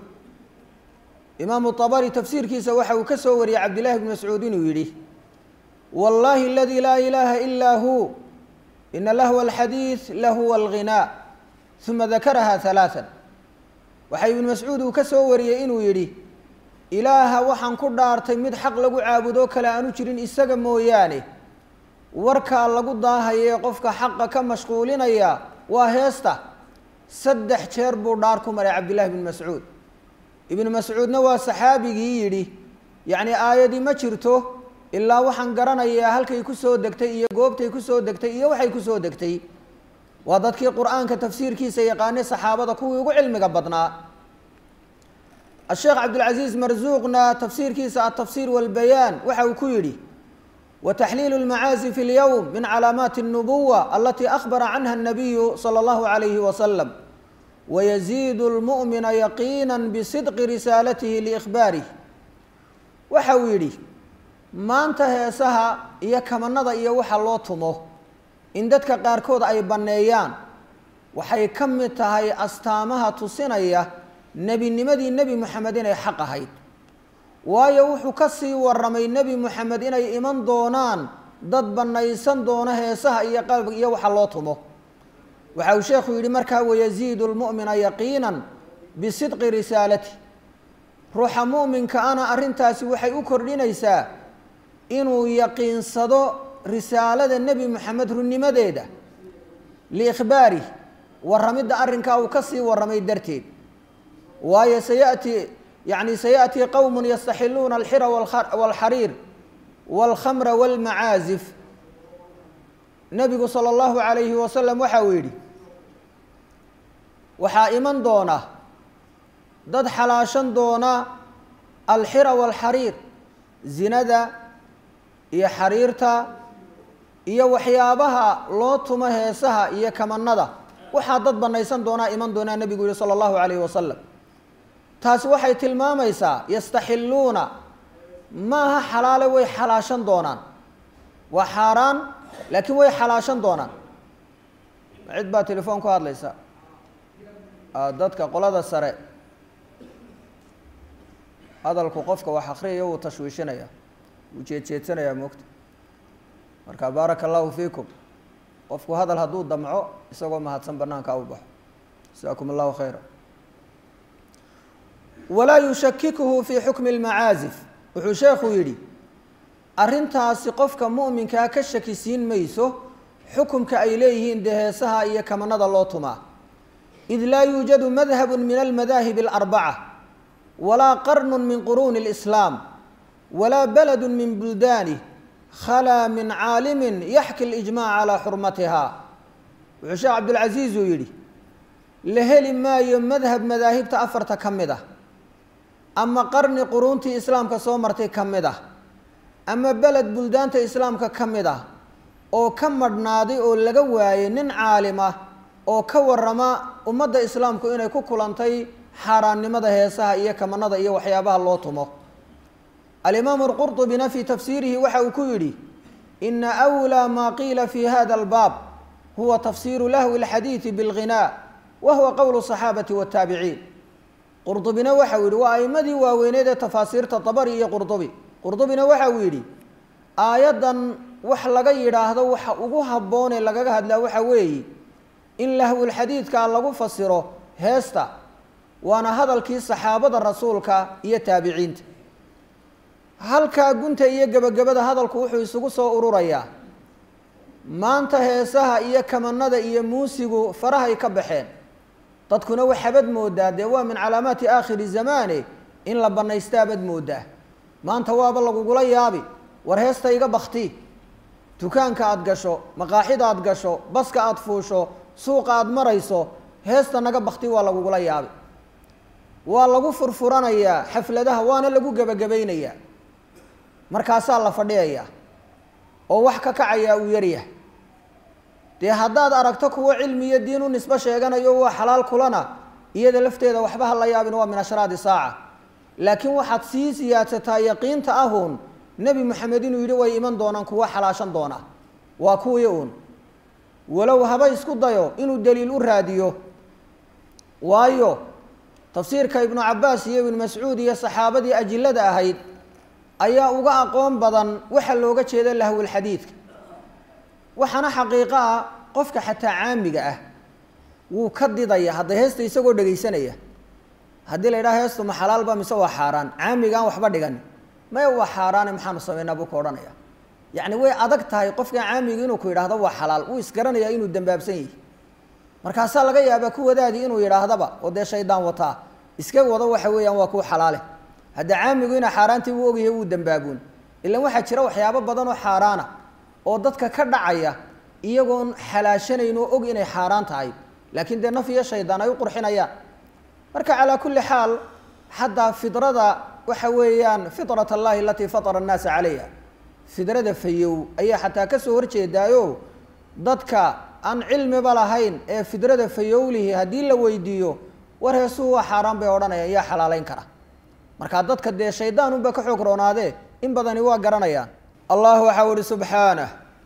[SPEAKER 1] imaamu طabri tafsiirkiisa waxa uu ka soo wariyey cabdillahi bni mascuud inuu yidhi wallahi aladi laa ilaaha ilaa hu ina lahwa alxadiid lahuwa alghinaa uma dakaraha halaaan waxaa ibnu mascuud uu ka soo wariyey inuu yidhi ilaaha waxaan ku dhaartay mid xaq lagu caabudoo kale aanu jirin isaga mooyaane warkaa lagu daahayee qofka xaqa ka mashquulinaya waa heesta saddex jeer buu dhaar ku maray cabdillahi bni mascuud ibnu mascuudna waa saxaabigii yidhi yacni aayadii ma jirto ilaa waxaan garanayaa halkay ku soo degtay iyo goobtay ku soo degtay iyo waxay ku soo degtay waa dadkii qur-aanka tafsiirkiisa yaqaanay saxaabada kuwii ugu cilmiga badnaa asheekh cabdilcasiis marsuuqna tafsiirkiisa altafsiir walbayaan waxa uu ku yidhi wataxliilu lmacaasi fi lyowm min calaamaati اnubuwa alatii akhbara canha الnabiyu salى اllahu alayhi wasalam wayaziidu lmu'mina yaqiina bisidqi risaalatihi liikhbaarih waxa uu yidhi maanta heesaha iyo kamanada iyo waxa loo tumo in dadka qaarkood ay banneeyaan waxay ka mid tahay astaamaha tusinaya nebinimadii nebi moxamed inay xaq ahayd waayo wuxuu ka sii warramay nebi moxamed inay iman doonaan dad bannaysan doono heesaha iyo qalbiga iyo waxa loo tumo waxa uu sheekhu yidhi markaa wayaziidu lmu'mina yaqiinan bisidqi risaalati ruuxa mu'minka ana arrintaasi waxay u kordhinaysaa inuu yaqiinsado risaalada nebi moxamed runnimadeeda liikhbaarih warramidda arrinkaa uu ka sii warramay darteed waayo sayati yani sayaأtii qowm yastaxiluuna alxira wاlxariir wاlkhamra wاlmacaazif nebigu salى اllahu عalayhi wasalam waxa uu yidhi waxaa iman doona dad xalaashan doona alxira wاlxariir zinada iyo xariirta iyo waxyaabaha loo tumo heesaha iyo kamanada waxaa dad banaysan doonaa iman doonaa nebigu yihi salى اllahu عalayh wasalam taasi waxay tilmaamaysaa yastaxiluuna maaha xalaale way xalaashan doonaan waa xaaraan laakiin way xalaashan doonaan cid baa telefoon ku hadlaysa dadka qolada sare hadalku qofka wax akriyaya wuu tashwiishinaya wuu jeedjeedsanayaa moogta marka baaraka allahu fiikum qofku hadal hadduu damco isagoo mahadsan banaanka u baxo jasaakum allahu khayra walaa yushakikuhu fii xukmi lmacaazif wuxuu sheekhu yidhi arrintaasi qofka mu'minkaa ka shakisiin mayso xukumka ay leeyihiin dee heesaha iyo kamanada loo tumaa id laa yuujadu madhabu min almadaahib alarbaca walaa qarnu min quruuni اlislaam walaa baladu min buldanih khalaa min caalimin yaxki lijmaac calaa xurmatiha wuxuu sheekh cabdilcasiis uu yidhi la heli maayo madhab madaahibta afarta ka mid ah ama qarni quruuntii islaamka soo martay ka mid ah ama beled buldaanta islaamka ka mid ah oo ka madhnaaday oo laga waayay nin caalim ah oo ka warama ummadda islaamku inay ku kulantay xaaraannimada heesaha iyo kamanada iyo waxyaabaha loo tumo alimaamu alqurطubina fii tafsiirihi waxa uu ku yidhi ina أwlىa maa qiila fi hada albaab huwa tafsiru lahwi اlxadiidi biاlghinaa wa huwa qowlu صaxaabati wالtaabiciin qurdubina waxa uu yidhi waa aimadii waaweyneed ee tafaasiirta dabari iyo qurdubi qurdubina waxa uu yidhi aayaddan wax laga yidhaahdo waxa ugu habboonee lagaga hadlaa waxa weeye in lahwulxadiidkaa lagu fasiro heesta waana hadalkii saxaabada rasuulka iyo taabiciinta halkaa gunta iyo gebagabada hadalku wuxuu isugu soo ururayaa maanta heesaha iyo kamanada iyo muusigu farahay ka baxeen dadkuna waxabad moodaa dee waa min calaamaati aakhiri zamaane in la bannaystaabad moodaa maanta waaba lagugula yaabi war heesta iga bakti dukaanka aada gasho maqaaxida aada gasho baska aada fuusho suuqa aada marayso heesta naga bakti waa lagugula yaabi waa lagu furfuranayaa xafladaha waana lagu gebagabaynayaa markaasaa la fadhiyayaa oo wax ka kacayaa uu yaryahay dee haddaad aragto kuwo cilmi iyo diin u nisbo sheeganayo waa xalaal kulana iyada lafteeda waxba ha la yaabin waa min ashraadi saaca laakiin waxaad sii siyaadsataa yaqiinta ahuun nebi moxamed inuu yidhi way iman doonaan kuwa xalaashan doona waa kuwii uun walow haba isku dayo inuu daliil u raadiyo waayo tafsiirka ibnu cabaas iyo ibnu mascuud iyo saxaabadii ajilada ahayd ayaa uga aqoon badan waxa looga jeeda lahwulxadiidka waxaana xaqiiqo ah qofka xataa caamiga ah wuu ka didaya hadda heesta isagoo dhegaysanaya haddii la yidhaha heestu ma xalaalba mise waa xaaraan caamigaan waxba dhigan maya waa xaaraane maxaanu samaynaa buu ka odhanaya yacni way adag tahay qofka caamiga inuu ku yidhaahdo waa xalaal wuu isgaranayaa inuu dambaabsan yahi markaasaa laga yaabaa kuwadaadii inuu yidhaahdaba oo dee shaydaan wataa iska wado waxa weeyaan waa kuu xalaale hadda caamigu inaa xaaraantii uu ogyahay wuu dambaabuun ilan waxaa jira waxyaabo badan oo xaaraana oo dadka ka dhacaya iyagoon xalaashanayn oo og inay xaaraan tahay laakiin dee naf iyo shaydaan ay u qurxinayaan marka calaa kulli xaal xataa fidrada waxa weeyaan fitrat allahi alatii fatara annaasa calayha fidrada fayow ayaa xataa kasoo horjeedaayo dadka aan cilmiba lahayn ee fidrada fayowlihi haddii la weydiiyo war heesuhu waa xaaraan bay odhanayaan yaa xalaaleyn kara markaa dadka dee shaydaan unba ka xoog roonaadee in badani waa garanayaan allah waxau ihi subxaanah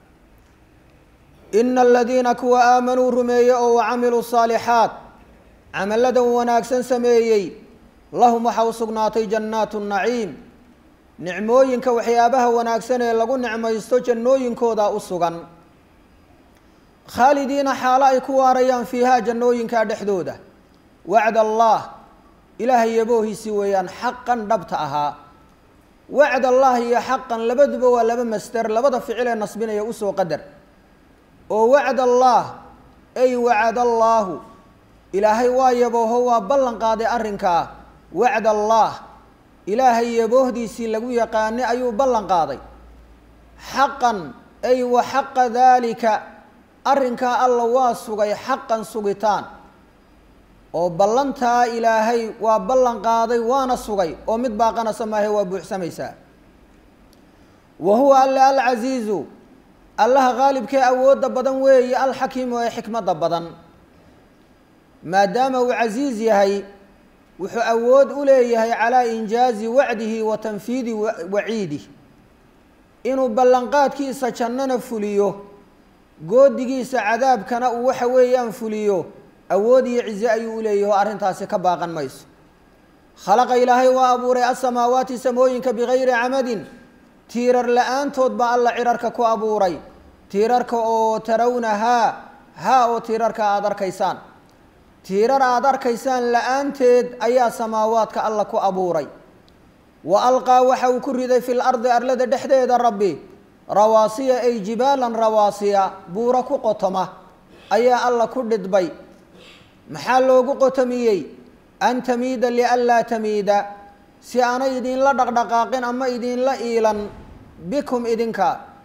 [SPEAKER 1] ina aladiina kuwa aamanuu rumeeye oo wacamiluu saalixaat camalladan wanaagsan sameeyey lahum waxa u sugnaatay jannaatu naciim nicmooyinka waxyaabaha wanaagsan ee lagu nicmaysto jannooyinkooda u sugan khaalidiina xaalo ay ku waarayaan fiihaa jannooyinkaa dhexdooda wacd allah ilaahay yaboohiisii weeyaan xaqan dhabta ahaa wacd allah iyo xaqan labaduba waa laba masder labada ficil ee nasbinaya usoo qadar oo wacd allah ay wacad allaahu ilaahay waa yabooho waa ballan qaaday arrinkaa wacd allah ilaahay yaboohdiisii lagu yaqaanay ayuu ballan qaaday xaqan ay wa xaqa daalika arrinkaa alla waa sugay xaqan sugitaan oo ballantaa ilaahay waa ballan qaaday waana sugay oo mid baaqanasa maahe waa buuxsamaysaa wa huwa alle alcasiizu allaha qaalibkee awoodda badan weeye alxakiimu ee xikmadda badan maadaama uu casiiz yahay wuxuu awood u leeyahay calaa injaazi wacdihi wa tanfiidi waciidih inuu ballanqaadkiisa jannana fuliyo goodigiisa cadaabkana uu waxa weeyaan fuliyo awood iyo cize ayuu u leeyahy oo arrintaasi ka baaqan mayso khalaqa ilaahay waa abuuray asamaawaati samooyinka bigayri camadin tiirar la-aantood baa alla cirarka ku abuuray tiirarka oo tarawna haa haa oo tiirarka aada arkaysaan tiirar aada arkaysaan la-aanteed ayaa samaawaadka alla ku abuuray wa alqaa waxa uu ku riday fi lardi arlada dhexdeeda rabbi rawaasiya ay jibaalan rawaasiya buuro ku qotoma ayaa alla ku dhidbay maxaa loogu qotomiyey an tamiida lianlaa tamiida si aanay idinla dhaqdhaqaaqin ama idinla iilan bikum idinka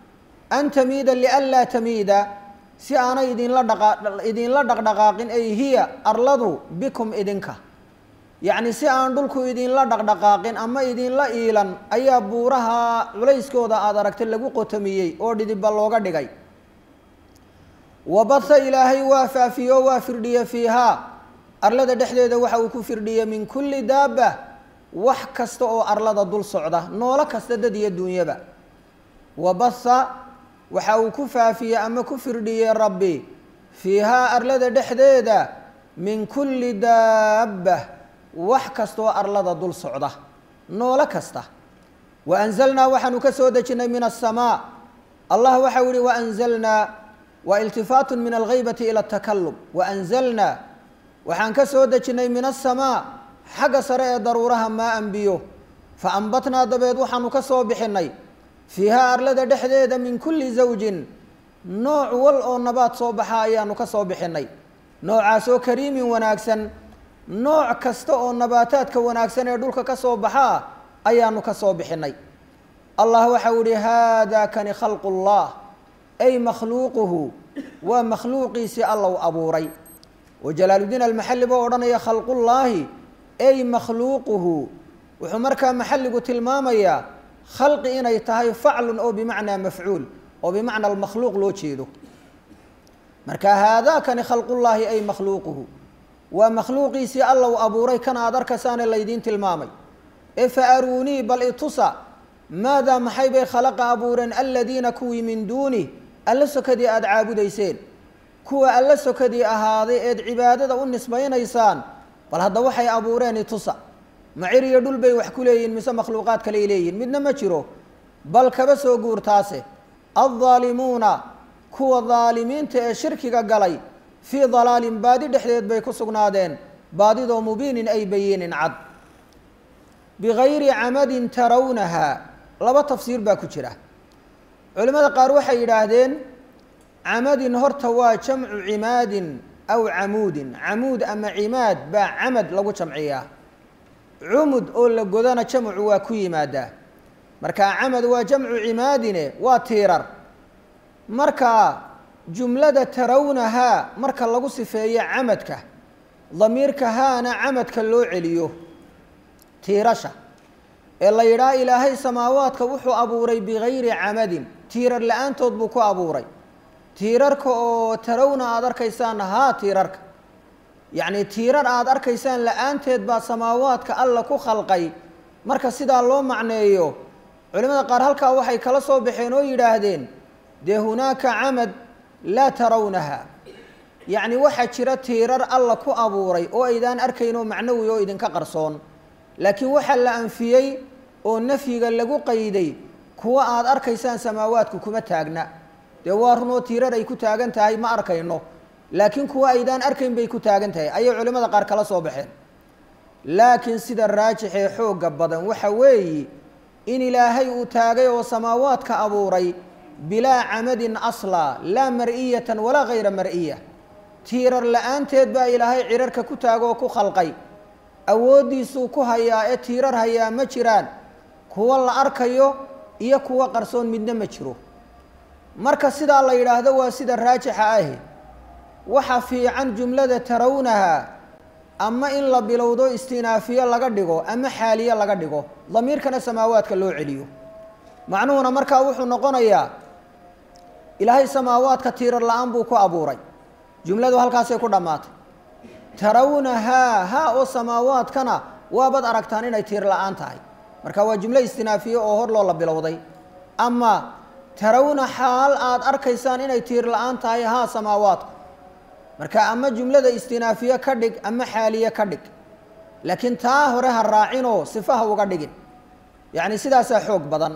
[SPEAKER 1] an tamiida lianlaa tamiida si aanay idinla dhaqa idinla dhaqdhaqaaqin ay hiya arladu bikum idinka yacni si aan dhulku idinla dhaqdhaqaaqin ama idinla iilan ayaa buuraha culayskooda aada aragtay lagu qotamiyey oo dhidibba looga dhigay wabatha ilaahay waa faafiyo waa firdhiye fiihaa arlada dhexdeeda waxa uu ku firdhiyey min kulli daaba wax kasta oo arlada dul socda noolo kasta dad iyo duunyaba wabatha waxa uu ku faafiyey ama ku firdhiyey rabbi fiihaa arlada dhexdeeda min kulli daaba wax kasta oo arlada dul socda noolo kasta wa anzalnaa waxaanu ka soo dejinnay min asamaa allah waxau yihi waanzalnaa waa iltifaatu min alghaybati ila atakalum waanzalnaa waxaan ka soo dejinnay min asamaa xagga sare ee daruuraha maa anbiyo fa ambatnaa dabeed waxaanu ka soo bixinnay fiihaa arlada dhexdeeda min kulli zawjin nooc wal oo nabaad soo baxa ayaanu ka soo bixinnay noocaasoo kariimin wanaagsan nooc kasta oo nabaataadka wanaagsan ee dhulka ka soo baxaa ayaanu ka soo bixinnay allah waxau ihi haadaa kani khalqu llah ay makhluuquhu waa makhluuqiisii allow abuuray oo jalaaludiin almaxalli boo odhanaya khalqullaahi ay makhluuquhu wuxuu markaa maxalligu tilmaamayaa khalqi inay tahay faclun oo bimacnaa mafcuul oo bimacna almakhluuq loo jeedo marka haadaakani khalqullaahi ay makhluuquhu waa makhluuqiisii allow abuuray kana aad arkaysaane laydiin tilmaamay ee fa aruunii bal itusa maadaa maxay bay khalaqa abuureen aladiina kuwii min duuni alla sokadii aada caabudayseen kuwa alla sokadii ahaaday eed cibaadada u nisbaynaysaan bal hadda waxay abuureen itusa macir iyo dhul bay wax ku leeyihin mise makhluuqaad kaley leeyihin midna ma jiro bal kaba soo guurtaase addaalimuuna kuwa daalimiinta ee shirkiga galay fii dalaalin baadi dhexdeed bay ku sugnaadeen baadidoo mubiinin ay bayiinin cad bigayri camadin tarawnahaa laba tafsiir baa ku jira culimmada qaar waxay yidhaahdeen camadin horta waa jamcu cimaadin aw camuudin camuud ama cimaad baa camad lagu jamciyaa cumud oo la godana jamcu waa ku yimaadaa marka camad waa jamcu cimaadine waa tiirar marka jumlada tarawnahaa marka lagu sifeeyo camadka damiirka haana camadka loo celiyo tiirasha ee la yidhaha ilaahay samaawaadka wuxuu abuuray bigayri camadin tiirar la-aantood buu ku abuuray tiirarka oo tarawna aada arkaysaan haa tiirarka yacni tiirar aada arkaysaan la-aanteed baa samaawaadka alla ku khalqay marka sidaa loo macneeyo culimada qaar halkaa waxay kala soo baxeen oo yidhaahdeen dee hunaaka camad laa tarawnaha yacni waxaa jira tiirar alla ku abuuray oo aydaan arkayn oo macnawi oo idinka qarsoon laakiin waxaa la anfiyey oo nafyiga lagu qayday kuwa aada arkaysaan samaawaadku kuma taagna dee waa runoo tiirar ay ku taagan tahay ma arkayno laakiin kuwa aydaan arkayn bay ku taagan tahay ayay culimmada qaar kala soo baxeen laakiin sida raajixee xoogga badan waxa weeyi in ilaahay uu taagay oo samaawaadka abuuray bilaa camadin aslaa laa mar'iyatan walaa hayra mar'iya tiirar la-aanteed baa ilaahay cirarka ku taagoo ku khalqay awooddiisuu ku hayaa ee tiirar hayaa ma jiraan kuwa la arkayo iyo kuwa qarsoon midna ma jiro marka sidaa la yidhaahdo waa sida raajixa ahi waxa fiican jumlada tarawnaha ama in la bilowdo istinaafiye laga dhigo ama xaaliye laga dhigo damiirkana samaawaadka loo celiyo macnuhuna markaa wuxuu noqonayaa ilaahay samaawaadka tiirar la-aan buu ku abuuray jumladu halkaasay ku dhammaatay tarawnahaa haa oo samaawaadkana waabaad aragtaan inay tiir la-aan tahay marka waa jumlo istinaafiye oo hor loo la bilowday ama tarawna xaal aada arkaysaan inay tiir la-aan tahay haa samaawaadku marka ama jumlada istinaafiye ka dhig ama xaaliye ka dhig laakiin taa hore ha raacinoo sifaha uga dhigin yacni sidaasaa xoog badan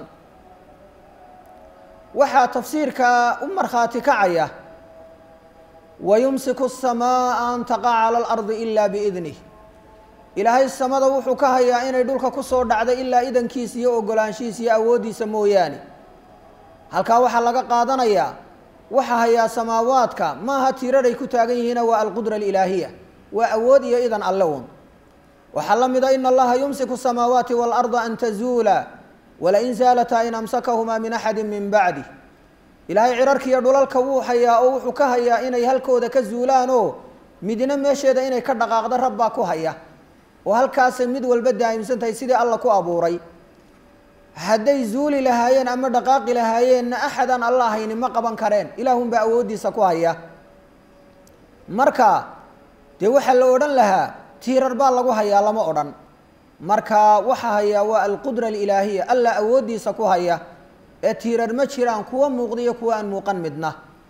[SPEAKER 1] waxaa tafsiirka u markhaati kacaya wayumsiku الsamaaءa an taqaca calى اlardi ila biidnih ilaahay samada wuxuu ka hayaa inay dhulka ku soo dhacday ilaa idankiisa iyo ogolaanshihiisa iyo awooddiisa mooyaane halkaa waxaa laga qaadanayaa waxa hayaa samaawaadka maaha tiiraray ku taagan yihiina waa alqudra alilaahiya waa awood iyo idan alle un waxaa la mida in allaha yumsiku الsamaawaati wاlarda an tazuula walain zaalataa in amsakahumaa min axadi min bacdi ilaahay cirarkiiyo dhulalka wuu hayaa oo wuxuu ka hayaa inay halkooda ka zuulaan oo midna meesheeda inay ka dhaqaaqdo rabbaa ku haya oo halkaasay mid walba daa'imsan tahay sidii alla ku abuuray hadday zuuli lahaayeen ama dhaqaaqi lahaayeenna axadaan alla hayni ma qaban kareen ilaahunbaa awooddiisa ku haya marka dee waxaa la odhan lahaa tiirar baa lagu hayaa lama odhan marka waxa hayaa waa alqudra alilaahiya alla awooddiisa ku haya ee tiirar ma jiraan kuwa muuqdiyo kuwa aan muuqan midna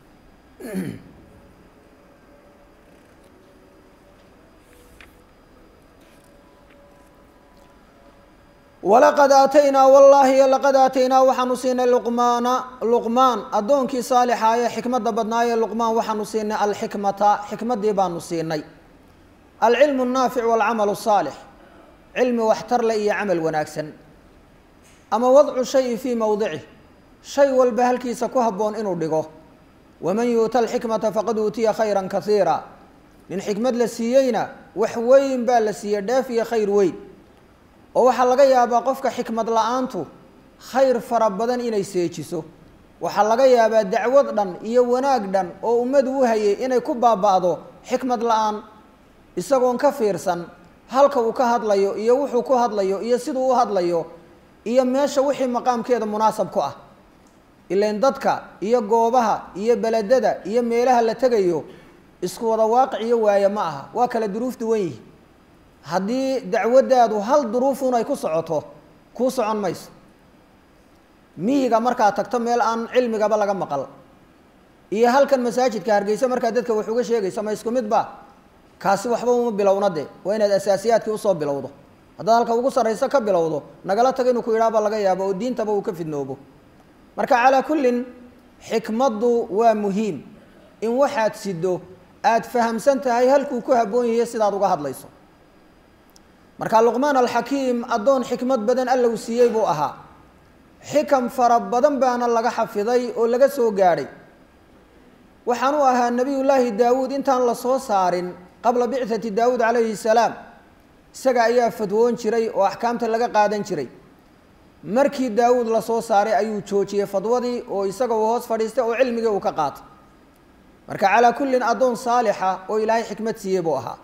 [SPEAKER 1] walaqad aataynaa wallaahi laqad aataynaa waxaanu siinay luqmaana luqmaan addoonkii saalixa ee xikmadda badnaayee luqmaan waxaanu siinay alxikmata xikmaddii baanu siinay alcilmu annaafic waalcamalu asaalix cilmi waxtar le iyo camal wanaagsan ama wadcu shayi fii mowdicih shay walba halkiisa ku habboon inuu dhigo waman yuuta alxikmata faqad uutiya khayran kasiira nin xikmad la siiyeyna wax weyn baa la siiyey dheef iyo khayr weyn oo waxaa laga yaabaa qofka xikmad la-aantu khayr fara badan inay seejiso waxaa laga yaabaa dacwad dhan iyo wanaag dhan oo ummadu u hayay inay ku baaba'do xikmad la-aan isagoon ka fiirsan halka uu ka hadlayo iyo wuxuu ku hadlayo iyo siduu u hadlayo iyo meesha wixii maqaamkeeda munaasab ku ah ilain dadka iyo goobaha iyo beledada iyo meelaha la tegayo isku wada waaqic iyo waaye ma aha waa kala duruuf duwan yihi haddii dacwaddaadu hal duruufun ay ku socoto kuu socon mayso miyiga markaad tagto meel aan cilmigaba laga maqal iyo halkan masaajidka hargeysa markaad dadka wax uga sheegaysa ma isku mid ba kaasi waxba uma bilowna de waa inaad asaasiyaadkii usoo bilowdo haddaad halka ugu sarrayso ka bilowdo nagala tago inuu ku yidhaaba laga yaabo oo diintaba uu ka fidnoobo marka calaa kullin xikmaddu waa muhiim in waxaad sido aada fahamsan tahay halkuu ku habboon yahiyo sidaad uga hadlayso marka luqmaan alxakiim addoon xikmad badan alla uu siiyey buu ahaa xikam fara badan baana laga xafiday oo laga soo gaadhay waxaan u ahaa nebiyullaahi daawuud intaan la soo saarin qabla bicati daawuud calayhi salaam isaga ayaa fadwoon jiray oo axkaamta laga qaadan jiray markii daawuud lasoo saaray ayuu joojiyey fadwadii oo isaga uu hoos fadhiistay oo cilmigii uu ka qaatay marka calaa kullin addoon saalixa oo ilaahay xikmad siiyey buu ahaa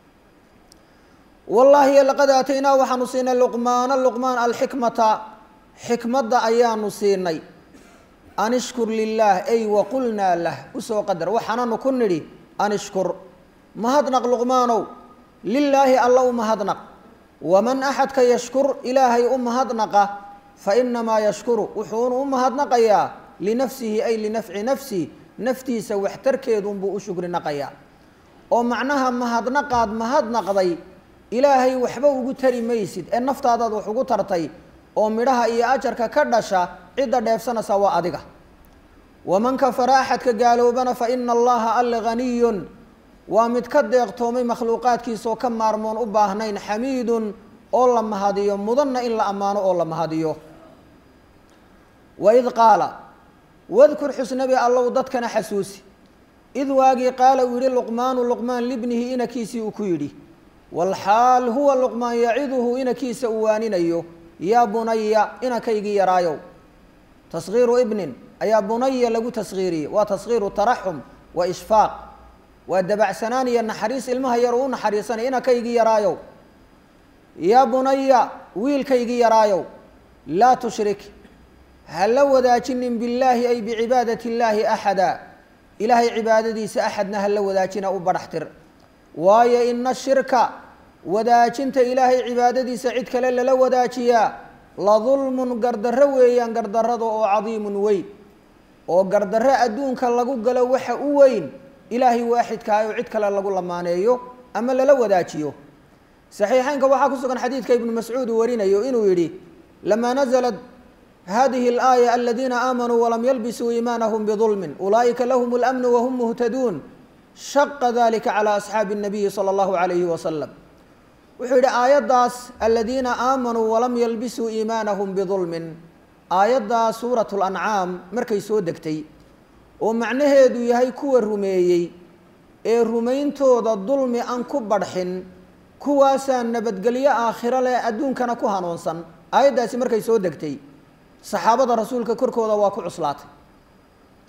[SPEAKER 1] wallaahi laqad aataynaa waxaanu siinay luqmaana luqmaan alxikmata xikmadda ayaanu siinay an ishkur lilaah ay waqulnaa lah usoo qadar waxaananu ku nidhi an ishkur mahadnaq luqmaanow lilaahi alla u mahadnaq waman axadka yashkur ilaahay u mahadnaqa fa inamaa yashkuru wuxuunu u mahadnaqayaa linafsihi ay linafci nafsi naftiisa waxtarkeedunbuu u shukri naqayaa oo macnaha mahadnaqaad mahadnaqday ilaahay waxba ugu tari maysid ee naftaadaad wax ugu tartay oo midhaha iyo ajarka ka dhasha cidda dheefsanaysa waa adiga waman kafara axadka gaaloobana fa ina allaha alle haniyun waa mid ka deeqtoomay makhluuqaadkiisaoo ka maarmoon u baahnayn xamiidun oo la mahadiyo mudanna in la ammaano oo la mahadiyo waid qaala wadkur xusnabi allow dadkana xasuusi id waagii qaala uu yihi luqmaanu luqmaan libnihi inakiisii uu ku yidhi walxaal huwa luqmaan yaciduhu inakiisa uu waaninayo yaa bunaya inakaygii yaraayow taskhiiru ibnin ayaa bunaya lagu taskhiiriyey waa taskhiiru taraxum wa ishfaaq waa dabacsanaan iyo naxariis ilmaha yar uu u naxariisanay inakaygii yaraayow yaa bunaya wiilkaygii yaraayow laa tushrik ha la wadaajinin billaahi ay bicibaadati illaahi axada ilaahay cibaadadiisa axadna ha la wadaajina u badhaxtir waayo ina shirka wadaajinta ilaahay cibaadadiisa cid kale lala wadaajiyaa la dulmun gardarro weeyaan gardarrada oo cadiimun weyn oo gardarro adduunka lagu galo waxa u weyn ilaahay waaxidkaah oo cid kale lagu lamaaneeyo ama lala wadaajiyo saxiixeynka waxaa ku sugan xadiidka ibnu mascuud uu warinayo inuu yidhi lamaa naزlat hadihi اlaaya aladiina aamanuu walam yalbisuu iimaanahum bidulmin ulaa'ika lahum اlamnu wahum muhtaduun shaqa dalika calى asxaabi الnabiyi salى اllahu alayhi wasalam wuxuu yidhi aayaddaas aladiina aamanuu walam yalbisuu iimaanahum bidulmin aayaddaa suurat lancaam markay soo degtay oo macnaheedu yahay kuwa rumeeyey ee rumayntooda dulmi aan ku badhxin kuwaasaa nabadgelyo aakhiro leh adduunkana ku hanuunsan aayaddaasi markay soo degtay saxaabada rasuulka korkooda waa ku cuslaatay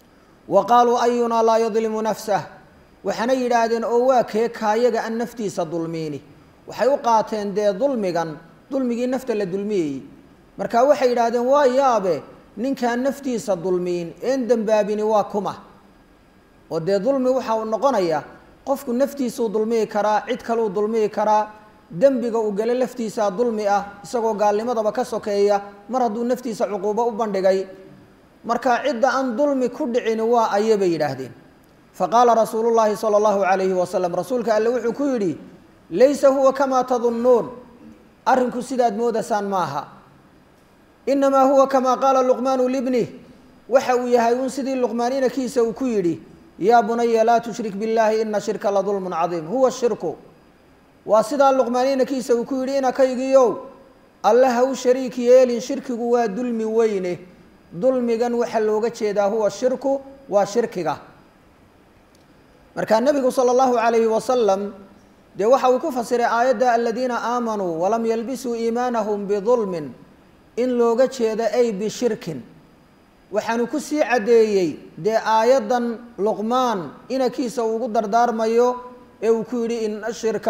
[SPEAKER 1] wa qaaluu ayunaa laa yadlimu nafsah waxaana yidhaahdeen oo waa kee kaayaga an naftiisa dulmiini waxay u qaateen dee dulmigan dulmigii nafta la dulmiyeyey marka waxay yidhaahdeen waa yaabe ninkaan naftiisa dulmiin een dembaabini waa kuma oo dee dulmi waxa uu noqonaya qofku naftiisuu dulmiyi karaa cid kaleu dulmiyi karaa dembiga uu gale laftiisaa dulmi ah isagoo gaalnimadaba ka sokeeya mar hadduu naftiisa cuquubo u bandhigay marka cidda aan dulmi ku dhicini waa aye bay yidhaahdeen faqaala rasuulu llaahi sala allahu calayhi wasalam rasuulka alle wuxuu ku yidhi laysa huwa kamaa tadunnuun arrinku sidaad moodaysaan maaha inamaa huwa kamaa qaala luqmaanu libnih waxa uu yahay un sidii luqmaan inakiisa uu ku yidhi yaa bunaya laa tushrik biاllaahi ina shirka la dulmun cadiim huwa shirku waa sidaa luqmaan inakiisa uu ku yidhi inakaygiiow alle ha u shariik yeelin shirkigu waa dulmi weyne dulmigan waxaa looga jeedaa huwa shirku waa shirkiga markaa nebigu sala allahu calayhi wasalam dee waxa uu ku fasiray aayadda aladiina aamanuu walam yalbisuu iimaanahum bidulmin in looga jeedo ay bishirkin waxaanu ku sii caddeeyey dee aayaddan luqmaan inankiisa uu ugu dardaarmayo ee uu ku yidhi ina shirka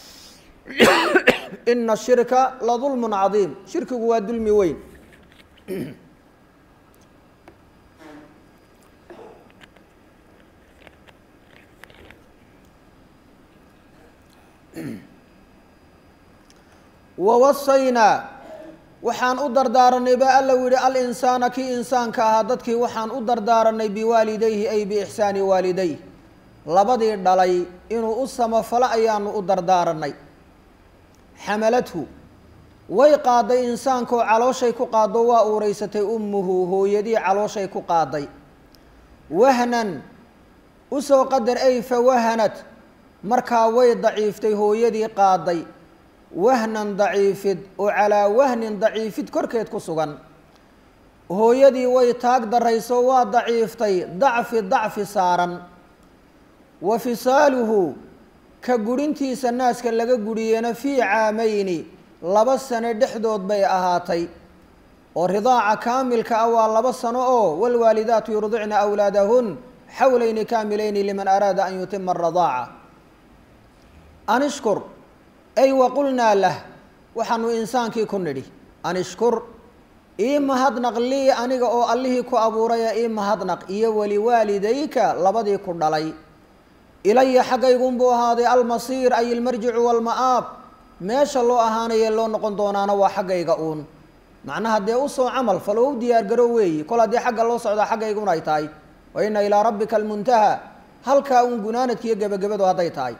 [SPEAKER 1] ina shirka la dulmun cadiim shirkigu waa dulmi weyn wawasaynaa waxaan u dardaaranay ba alla u yihi alinsaana kii insaanka ahaa dadkii waxaan u dardaaranay biwaalidayhi ay biixsaani waalidayh labadii dhalay inuu u samafalo ayaanu u dardaaranay xamalathu way qaaday insaankaoo calooshay ku qaado waa uureysatay ummuhu hooyadii calooshay ku qaaday wahnan usoo qadar ay fawahanat markaa way daciiftay hooyadii qaaday wahnan daciifid oo calaa wahnin daciifid korkeed ku sugan hooyadii way taag darayso waa daciiftay dacfi dacfi saaran wa fisaaluhu ka gurintiisa naaska laga guriyena fii caamayni laba sano dhexdood bay ahaatay oo ridaaca kaamilka ah waa laba sano oo waalwaalidaatu yurdicna awlaadahun xawlayni kaamilayni liman araada an yutima aradaaca anishkur ay waqulnaa lah waxaanu insaankii ku nidhi anishkur ii mahadnaq lii aniga oo allihii ku abuuraya ii mahadnaq iyo waliwaalidayka labadii ku dhalay ilaya xaggaygunbuu ahaaday almasiir ay ilmarjicu walma'aab meesha loo ahaanaye loo noqon doonaana waa xaggayga uun macnaha dee usoo camal falo u diyaargaro weeyi kol haddii xagga loo socdaa xaggaygun ay tahay wa ina ilaa rabbika almuntaha halkaa uun gunaanadkiiyo gebagabadu hadday tahay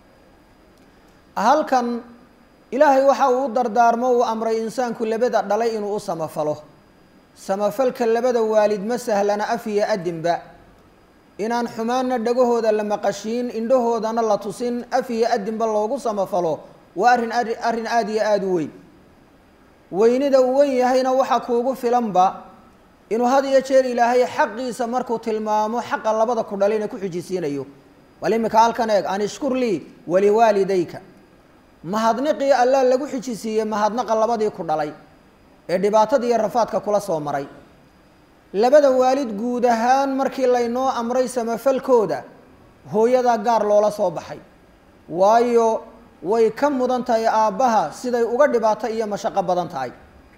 [SPEAKER 1] halkan ilaahay waxa uu u dardaarmo uu amray insaanku labada dhalay inuu u samafalo samafalka labada waalid ma sahlana af iyo adinba inaan xumaanna dhagahooda la maqashiin indhahoodana la tusin af iyo adinba loogu samafalo waa arrin arrin aada iyo aada u weyn weynida uu wen yahayna waxaa kuugu filanba inuu had iyo jeer ilaahay xaqiisa markuu tilmaamo xaqa labada ku dhalayna ku xijisiinayo bal imika halkan eeg an ishkur lii waliwaalidayka mahadniqii allah lagu xijisiiyey mahadnaqa labadii ku dhalay ee dhibaatada iyo rafaadka kula soo maray labada waalid guud ahaan markii laynoo amray samafalkooda hooyadaa gaar loola soo baxay waayo way ka mudan tahay aabbaha siday uga dhibaato iyo mashaqo badan tahay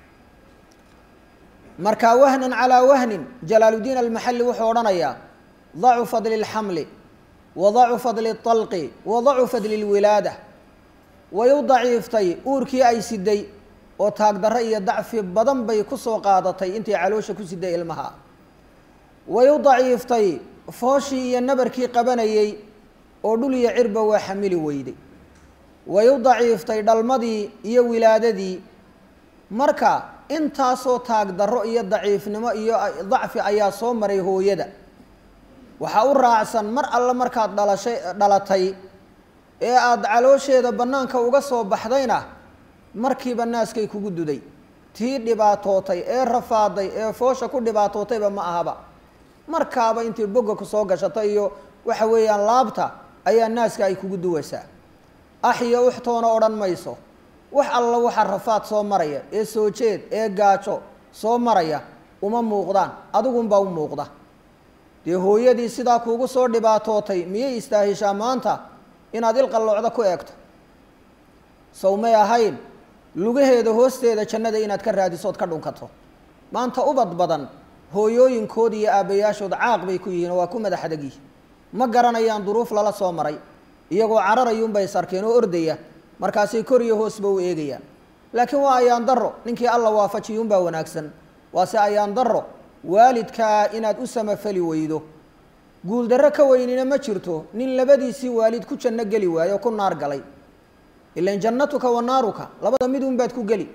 [SPEAKER 1] marka wahnan calaa wahnin jalaaludiin almaxalli wuxuu odhanayaa dacu fadli اlxamli wa dacu fadli اطalqi wa dacu fadli اlwilaada way u daciiftay uurkii ay siday oo taagdarro iyo dacfi badan bay ku soo qaadatay intay caloosha ku siday ilmaha way u daciiftay fooshii iyo nabarkii qabanayey oo dhul iyo cirba waa xamili weyday way u daciiftay dhalmadii iyo wilaadadii marka intaasoo taagdarro iyo daciifnimo iyo dacfi ayaa soo maray hooyada waxaa u raacsan mar alle markaad dhalashay dhalatay ee aada caloosheeda bannaanka uga soo baxdayna markiiba naaskay kugu duday tii dhibaatootay ee rafaaday ee foosha ku dhibaatootayba ma ahaba markaaba intii bogga ku soo gashato iyo waxa weeyaan laabta ayaa naaska ay kugu duwaysaa ax iyo uxtoona odhan mayso wax alla waxa rafaad soo maraya ee soo jeed ee gaajo soo maraya uma muuqdaan adigunbaa u muuqda dee hooyadii sidaa kuugu soo dhibaatootay miyay istaahishaa maanta inaad ilqalloocda ku eegto sow may ahayn lugaheeda hoosteeda jannada inaad ka raadiso ood ka dhunkato maanta ubad badan hooyooyinkood iyo aabbayaashood caaq bay ku yihiin oo waa ku madax adag yihin ma garanayaan duruuf lala soo maray iyagoo cararayuunbay sarkeen oo ordaya markaasay kor iyo hoosba u eegayaan laakiin waa ayaan daro ninkii alla waafajiyuunbaa wanaagsan waase ayaan daro waalidkaa inaad u samafali weydo guuldarro ka weynina ma jirto nin labadiisii waalid ku janno geli waayo oo ku naar galay ilan jannatuka wa naaruka labada midun baad ku geli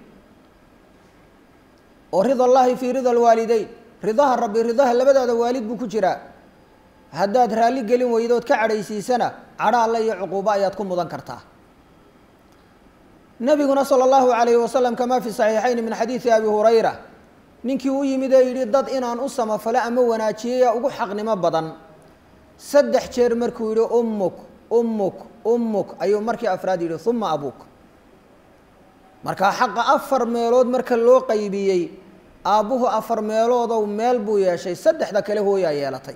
[SPEAKER 1] oo rida allaahi fii rida alwaalideyn ridaha rabbi ridaha labadaada waalid buu ku jiraa haddaad raalli gelin weydood ka cadhaysiisana cadho alle iyo cuquubo ayaad ku mudan kartaa nabiguna sala allahu calayhi wasalam kamaa fi saxiixayn min xadiidi abi hurayra ninkii u yimid ee yidhi dad inaan u samafalo ama wanaajiyaya ugu xaqnimo badan saddex jeer markuu yidhi ummuk ummuk ummuk ayuu markii afraad yidhi uma abuuk markaa xaqa afar meelood marka loo qaybiyey aabbuhu afar meeloodow meel buu yeeshay saddexda kale hooyaa yeelatay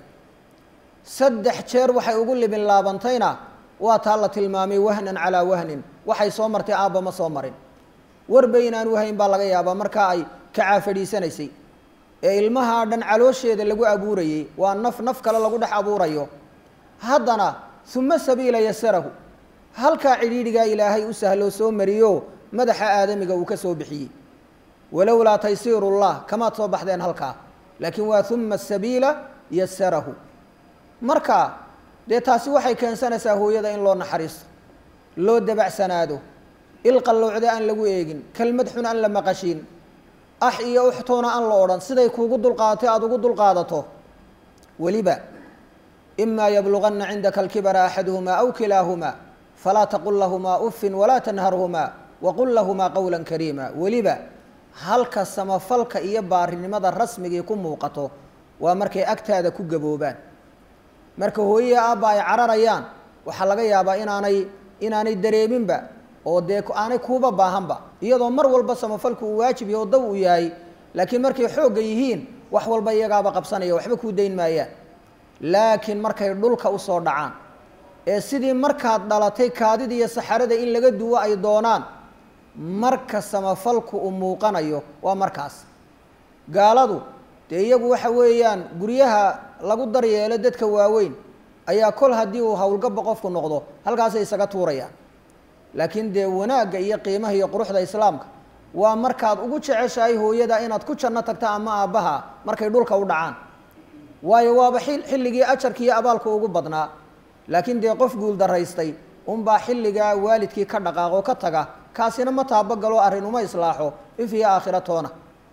[SPEAKER 1] saddex jeer waxay ugu libin laabantayna waa taa la tilmaamay wahnan calaa wahnin waxay soo martay aabba ma soo marin warba inaan wahayn baa laga yaabaa markaa ay kacaa fadhiisanaysay ee ilmahaa dhan caloosheeda lagu abuurayey waa naf naf kale lagu dhex abuurayo haddana uma sabiila yasarahu halkaa cidhiidhigaa ilaahay u sahloo soo mariyo madaxa aadamiga uu ka soo bixiyey walowlaa taysiirullah kamaad soo baxdeen halkaa laakiin waa uma sabiila yasarahu marka dee taasi waxay keensanaysaa hooyada in loo naxariisto loo dabacsanaado ilqallowcda aan lagu eegin kelmad xun aan la maqashiin ax iyo uxtoona aan la odhan siday kuugu dulqaadatay aada ugu dulqaadato weliba imaa yabluganna cindaka alkibara axaduhumaa aw kilaahumaa falaa taqul lahumaa uffin walaa tanharhumaa waqul lahumaa qowla kariima weliba halka samafalka iyo baarinimada rasmigii ku muuqato waa markay agtaada ku gaboobaan marka hooyaya aabba ay cararayaan waxaa laga yaabaa inaanay inaanay dareeminba oo dee aanay kuuba baahanba iyadoo mar walba samafalku uu waajib yaho daw uu yahay laakiin markay xoogga yihiin wax walba iyagaaba qabsanaya waxba kuu dayn maayaan laakiin markay dhulka usoo dhacaan ee sidii markaad dhalatay kaadida iyo saxarada in laga duwo ay doonaan marka samafalku uu muuqanayo waa markaas gaaladu dee iyagu waxa weeyaan guryaha lagu daryeelo dadka waaweyn ayaa kol haddii uu howlgaba qofku noqdo halkaasay isaga tuurayaan laakiin dee wanaagga iyo qiimaha iyo quruxda islaamka waa markaad ugu jeceshahay hooyada inaad ku janno tagta ama aabbaha markay dhulka u dhacaan waayo waaba xilligii ajarka iyo abaalka ugu badnaa laakiin dee qof guul daraystay unbaa xilligaa waalidkii ka dhaqaaqoo ka taga kaasina ma taabagalo arrin uma islaaxo if iyo aakhira toona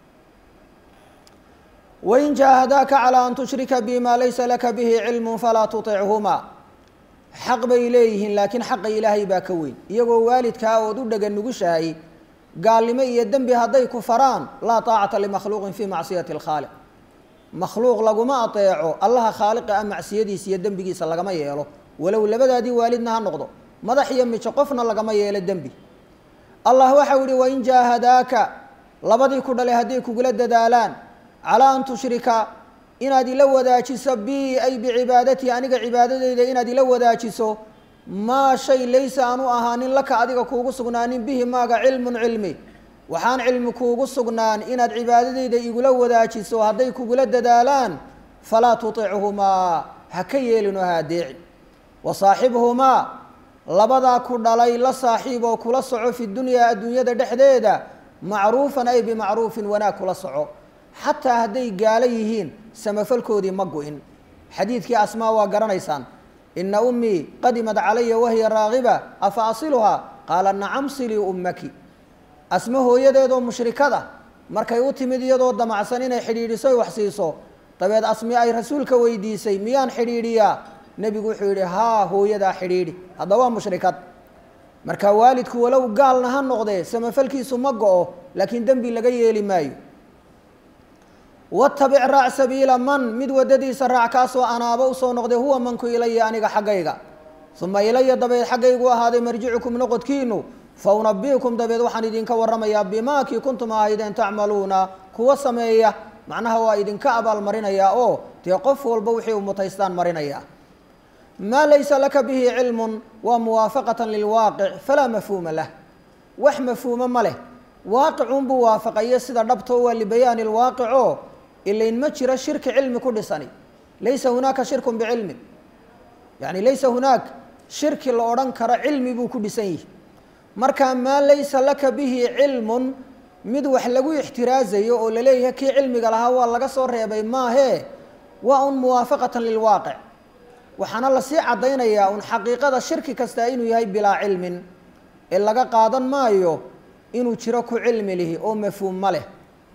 [SPEAKER 1] wain jaahadaaka calaa an tushrika bi maa laysa laka bihi cilmu falaa tuichumaa xaq bay leeyihiin laakiin xaqa ilaahay baa ka weyn iyagoo waalidkaa ood u dhega nugushahay gaalnimo iyo dembi hadday ku faraan laa taacata limakhluuqin fii macsiyati alkhaaliq makhluuq laguma ateeco allaha khaaliqa ah macsiyadiisa iyo dembigiisa lagama yeelo walow labadaadii waalidna ha noqdo madax iyo mijo qofna lagama yeelo dembi allah waxau yihi wain jaahadaaka labadii ku dhalay hadday kugula dadaalaan calaa an tushrika inaad ila wadaajiso bi ay bicibaadatii aniga cibaadadeyda inaad ila wadaajiso maa shay laysa aanu ahaanin laka adiga kuugu sugnaanin bihi maaga cilmun cilmi waxaan cilmi kuugu sugnaan inaad cibaadadeyda igula wadaajiso hadday kugula dadaalaan falaa tuichumaa ha ka yeelinoo ha adeecin wa saaxibhumaa labadaa ku dhalay la saaxiib oo kula soco fi dunyaa adduunyada dhexdeeda macruufan ay bimacruufin wanaag kula soco xataa hadday gaalo yihiin samafalkoodii ma go-in xadiidkii asmaa waa garanaysaan ina ummii qadimad calaya wahiya raagiba afa asiluhaa qaala nacam silii ummaki asma hooyadeedoo mushrikada markay u timid iyadoo damacsan inay xidhiidhiso wax siiso dabeed asmi ay rasuulka weydiisay miyaan xidhiidhiyaa nebigu wuxuu yidhi haa hooyadaa xidhiidhi hadda waa mushrikad marka waalidku walow gaalna ha noqdee samafalkiisu ma go-o laakiin dembi laga yeeli maayo watabic raac sabiila man mid waddadiisa raac kaasoo anaaba usoo noqday huwa manku ilaya aniga xaggayga uma ilaya dabeed xaggaygu ahaaday marjicukum noqodkiinu fa unabiukum dabeed waxaan idinka warramayaa bimaakii kuntum ahaydeen tacmaluuna kuwa sameeya macnaha waa idinka abaalmarinayaa oo dee qof walba wixii u mutaystaan marinaya maa laysa laka bihi cilmun waa muwaafaqatan lilwaaqic falaa mafhuuma lah wax mafhuumo ma leh waaqicunbuu waafaqayo sida dhabtoo waa libayaani lwaaqico ilayn ma jiro shirki cilmi ku dhisani laysa hunaaka shirkun bicilmin yani laysa hunaak shirki la odhan karo cilmi buu ku dhisan yihi marka maa laysa laka bihi cilmun mid wax lagu ixtiraazayo oo laleeyahay kii cilmiga lahaa waa laga soo reebay maahee waa un muwaafaqatan lilwaaqic waxaana lasii caddaynayaa un xaqiiqada shirki kastaa inuu yahay bilaa cilmin ee laga qaadan maayo inuu jiro ku cilmi lihi oo mafhuum ma leh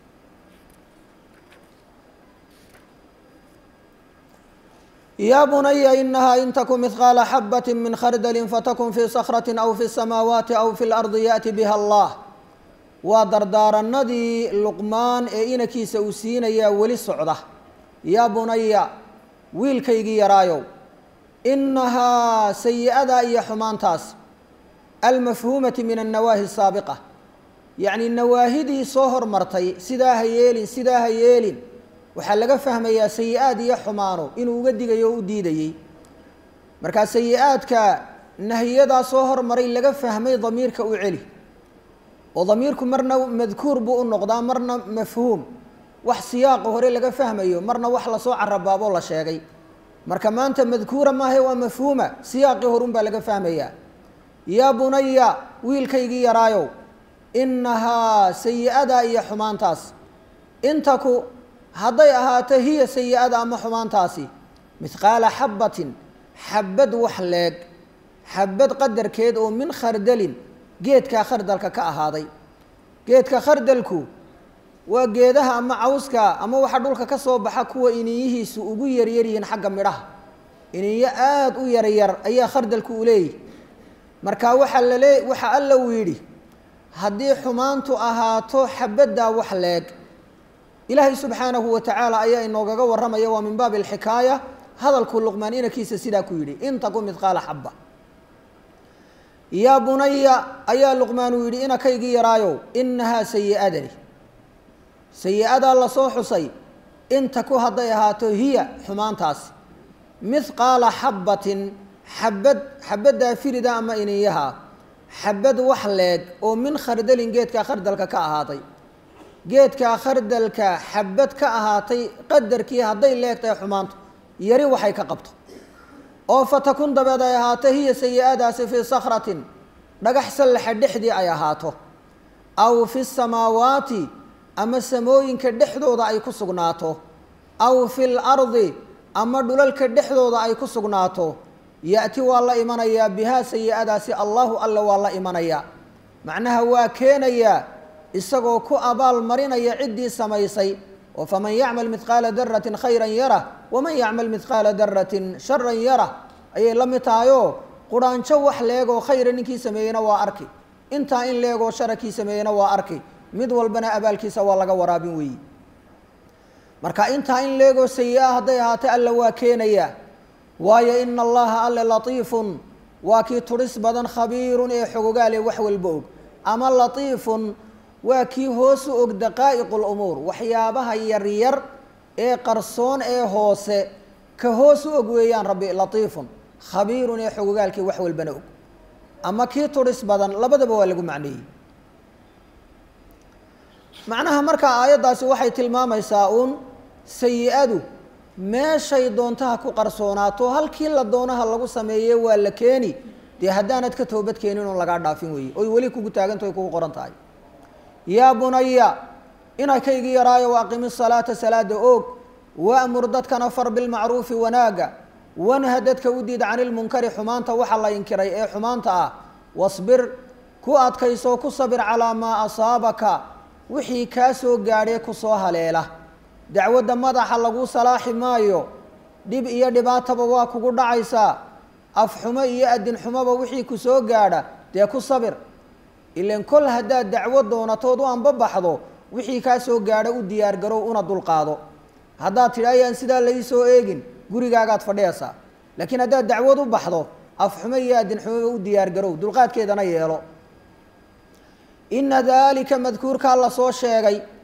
[SPEAKER 1] yaa bunaya inahaa in taku mihqaala xabati min khardalin fatakun fii sakrati aw fi samaawaati aw fi lardi yaأti biha allah waa dardaaranadii luqmaan ee inankiisa uu siinayaa weli socda yaa bunaya wiilkaygii yaraayow inahaa sayi-adaa iyo xumaantaas almafhuumati min annawaahi asaabiqa yacni nawaahidii soo hormartay sidaa ha yeelin sidaa ha yeelin waxaa laga fahmayaa sayi-aad iyo xumaano inuu uga digayo o u diidayey markaa sayi-aadka nahiyadaa soo hormaray laga fahmay damiirka u celi oo damiirku marna madkuur buu u noqdaa marna mafhuum wax siyaaqa hore laga fahmayo marna wax lasoo carabaaboo la sheegay marka maanta madkuura maahe waa mafhuuma siyaaqii horun baa laga fahmayaa yaa bunaya wiilkaygii yaraayow inahaa sayi-adaa iyo xumaantaas intaku hadday ahaato hiya sayi-ada ama xumaantaasi mihqaala xabbatin xabad wax leeg xabad qadarkeed oo min khardalin geedkaa khardalka ka ahaaday geedka khardalku waa geedaha ama cawska ama waxa dhulka ka soo baxa kuwa iniyihiisu ugu yaryar yihiin xagga midhaha iniyo aada u yaryar ayaa khardalku u leeyihi marka waxaa lalee waxa alla uu yidhi haddii xumaantu ahaato xabaddaa wax leeg ilaahay subxaanahu wa tacaala ayaa inoogaga warramaya waa min baabi alxikaaya hadalkuu luqmaan inankiisa sidaa ku yidhi in taku midqaala xabba yaa bunaya ayaa luqmaan uu yidhi inakaygii yaraayow inahaa sayi-adani sayi-adaa lasoo xusay intaku hadday ahaato hiya xumaantaasi mihqaala xabbatin xabad xabaddaa firida ama iniyaha xabad wax leeg oo min khardalin geedkaa khardalka ka ahaaday geedkaa khardalka xabad ka ahaatay qadarkii hadday leegtahay xumaantu yari waxay ka qabto oo fatakun dabeed ay ahaato hiya sayi-adaasi fii sakratin dhagax sallaxa dhexdii ay ahaato aw fi samaawaati ama samooyinka dhexdooda ay ku sugnaato aw fi lardi ama dhulalka dhexdooda ay ku sugnaato ya-ti waa la imanayaa bihaa sayi-adaasi allahu alla waa la imanayaa macnaha waa keenayaa isagoo ku abaal marinaya ciddii samaysay oo faman yacmal midqaala daratin khayran yara waman yacmal midqaala daratin sharan yara ayay la mid tahayoo quraanjo wax leegoo khayra ninkii sameeyeyna waa arki intaa in leegoo shara kii sameeyeyna waa arki mid walbana abaalkiisa waa laga waraabin weeyi marka intaa in leegoo sayi-a hadday ahaatay alla waa keenayaa waayo ina allaha alle latiifun waa kii turis badan khabiirun ee xogogaale wax walba og ama latiifun waa kii hoosu og daqaa'iqu lumuur waxyaabaha yaryar ee qarsoon ee hoose ka hoos u og weeyaan rabbi latiifun khabiirun ee xogogaalkii wax walbana og ama kii turis badan labadaba waa lagu macneeyey macnaha markaa aayaddaasi waxay tilmaamaysaa uun sayi-adu meeshay doontaha ku qarsoonaato halkii la doonaha lagu sameeye waa la keeni dee haddaanad ka toobad keenin oon lagaa dhaafin weeye oy weli kugu taagantaho ay kugu qoran tahay yaa bunaya inakaygii yaraayo wa aqimi salaata salaada oog waamur dadkana far bilmacruufi wanaaga wanha dadka u diid cani lmunkari xumaanta waxa la inkiray ee xumaanta ah wasbir ku adkaysoo ku sabir calaa maa asaabaka wixii kaa soo gaadhee kusoo haleela dacwadda madaxa lagu salaaxi maayo dhib iyo dhibaataba waa kugu dhacaysaa afxumo iyo adinxumoba wixii ku soo gaadha dee ku sabir ilan kol haddaad dacwo doonatood u anbabaxdo wixii kaa soo gaadha u diyaargarow una dulqaado haddaad tidhi ayaan sidaa lai soo eegin gurigaagaad fadhiyaysaa laakiin haddaad dacwad u baxdo afxumo iyo adinxumoba u diyaargarow dulqaadkeedana yeelo ina daalika madkuurkaa la soo sheegay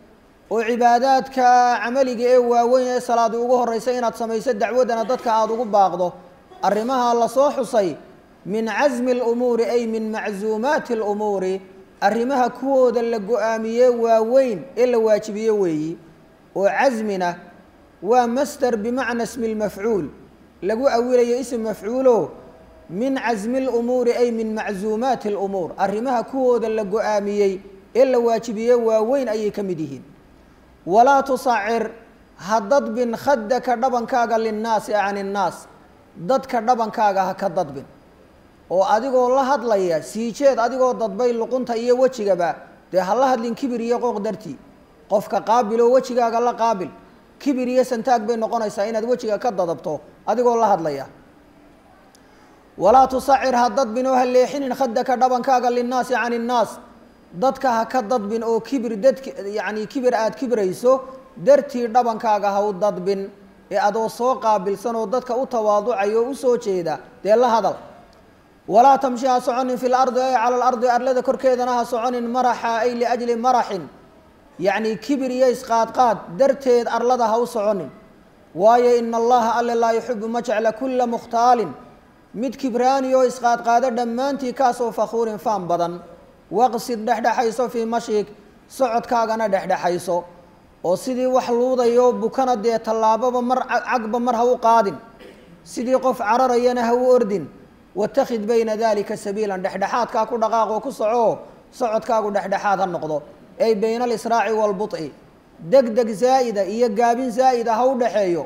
[SPEAKER 1] oo cibaadaadka camaliga ee waaweyn ee salaadi ugu horeysa inaad samayso dacwadana dadka aada ugu baaqdo arrimaha lasoo xusay min casmi alumuuri ay min macsuumaati alumuuri arrimaha kuwooda la go-aamiye waaweyn ee la waajibiye weeyi oo casmina waa masder bimacna ismi lmafcuul lagu awilayo ism mafcuulo min casmi lumuuri ay min macsuumaati alumuur arrimaha kuwooda la go-aamiyey ee la waajibiye waaweyn ayay ka mid yihiin walaa tusacir ha dadbin khadaka dhabankaaga linnaasi can innaas dadka dhabankaaga ha ka dadbin oo adigoo la hadlaya siijeed adigoo dadbay luqunta iyo wejigaba dee ha la hadlin kibir iyo qooq dartii qofka qaabiloo wejigaaga la qaabil kibir iyo santaag bay noqonaysaa inaad wejiga ka dadabto adigoo la hadlaya walaa tusacir ha dadbin oo ha leexinin khadaka dhabankaaga linnaasi can innaas dadka ha ka dadbin oo kibir dadk yacni kibir aada kibrayso dartii dhabankaaga ha u dadbin ee adoo soo qaabilsan oo dadka u tawaaducayo o usoo jeeda dee la hadal walaa tamshi ha soconin fi lardi ay cala alardi arlada korkeedana ha soconin maraxa ay liajli maraxin yacni kibir iyo isqaadqaad darteed arlada ha u soconin waayo ina allaha alle laa yuxibu ma jecla kulla mukhtaalin mid kibraani oo isqaadqaado dhammaantii kaasoo fakhuurin faan badan waqsid dhexdhexayso fii mashik socodkaagana dhexdhexayso oo sidii wax luudayo bukana dee tallaababa mar cagba mar ha u qaadin sidii qof cararayana ha u ordin watakhid bayna dalika sabiilan dhexdhexaadkaa ku dhaqaaq oo ku soco socodkaagu dhexdhexaad ha noqdo ay bayna alisraaci waalbuط'i deg deg zaa'ida iyo gaabin zaa'ida ha u dhexeeyo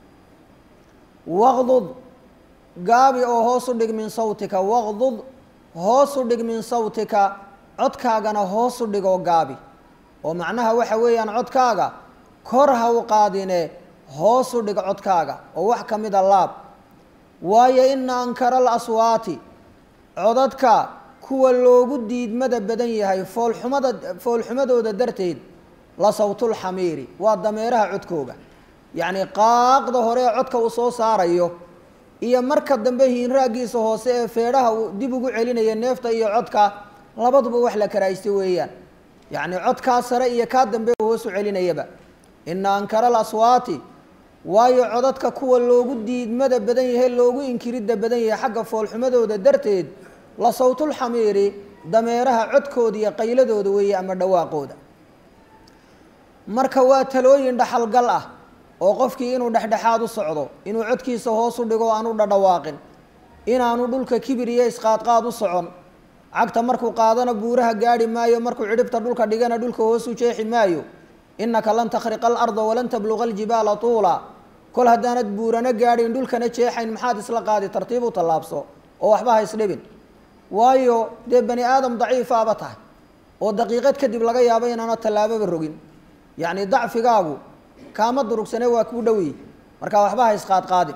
[SPEAKER 1] waqdud gaabi oo hoos u dhig min sawtika waqdud hoos u dhig min sawtika codkaagana hoos u dhig oo gaabi oo macnaha waxa weeyaan codkaaga kor ha u qaadine hoos u dhig codkaaga oo wax ka mida laab waayo ina ankara alaswaati codadka kuwa loogu diidmada badan yahay foolxumada foolxumadooda darteed la sawtulxamiiri waa dameeraha codkooga yacni qaaqda hore ee codka uu soo saarayo iyo marka dambe hiinraaggiisa hoose ee feedhaha uu dib ugu celinaya neefta iyo codka labaduba wax la karaaysta weeyaan yacni codkaa sare iyo kaa dambe uu hoosu celinayaba ina ankara alaswaati waayo codadka kuwa loogu diidmada badan yahay loogu inkiridda badan yahay xagga foolxumadooda darteed la sawtulxamiiri dameeraha codkooda iyo qayladooda weeye ama dhawaaqooda marka waa talooyin dhaxalgal ah oo qofkii inuu dhexdhexaad u socdo inuu codkiisa hoos u dhigo aanu dhadhawaaqin inaanu dhulka kibir iyo isqaadqaad u socon cagta markuu qaadana buuraha gaadhi maayo markuu cidhibta dhulka dhigana dhulka hoos u jeexi maayo innaka lan takhriqa alarda walan tabluqa aljibaala tuula kol haddaanad buurana gaadhin dhulkana jeexayn maxaad isla qaadi tartiib u tallaabso oo waxba ha isdhibin waayo dee bani aadam daciifaaba tahay oo daqiiqad kadib laga yaabo inaana tallaababa rogin yacni dacfigaagu kaama durugsane waa kuu dhowiy marka waxba ha isqaadqaadin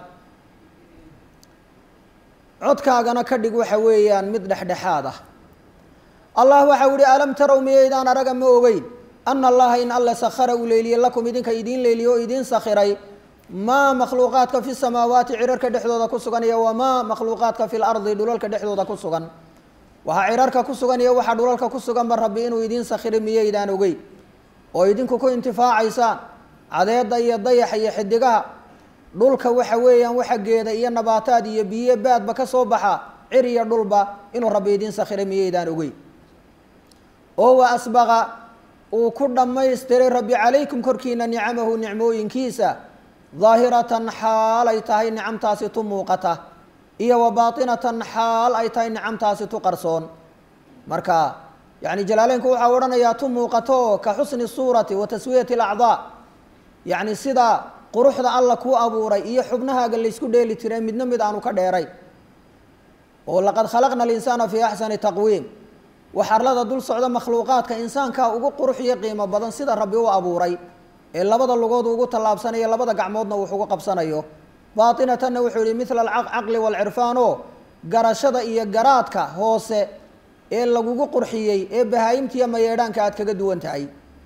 [SPEAKER 1] codkaagana ka dhig waxa weeyaan mid dhexdhexaad ah allah waxau yihi alam tarow miyaydaan araga ma ogeyn ana allaha in alle sakhara uu leyliyey lakum idinka idiin leyliye oo idiin sakhiray maa makhluuqaadka fi samaawaati cirarka dhexdooda ku sugan iyo wamaa makhluuqaadka fi lardi dhulalka dhexdooda ku sugan waxaa cirarka ku sugan iyo waxaa dhulalka ku suganba rabbi inuu idiin sakhiray miyaydaan ogeyn oo idinku ku intifaacaysaan cadeedda iyo dayaxa iyo xidigaha dhulka waxa weeyaan waxa geeda iyo nabaataad iyo biyo baadba ka soo baxa cir iyo dhulba inuu rabbi idiin sakhiray miyaydaan ogeyn oo wa asbaqa uu ku dhammaystiray rabbi calaykum korkiina nicamahu nicmooyinkiisa daahiratan xaal ay tahay nicamtaasi tu muuqata iyo wa baatinatan xaal ay tahay nicamtaasi tu qarsoon marka yani jalaaleynku waxaa odhanayaa tu muuqato ka xusni suurati wa taswiyati alacdaa yacni sida quruxda alla kuu abuuray iyo xubnahaaga laysku dheeli tiray midna mid aanu ka dheeray oo laqad khalaqna alinsaana fii axsani taqwiim wax arlada dul socda makhluuqaadka insaankaa ugu qurux iyo qiimo badan sida rabbi u abuuray ee labada lugood ugu tallaabsanayo labada gacmoodna wax ugu qabsanayo baatinatanna wuxuu yihi mila alcaqli waalcirfaan oo garashada iyo garaadka hoose ee lagugu qurxiyey ee bahaayimtiiyo mayeedhaanka aad kaga duwan tahay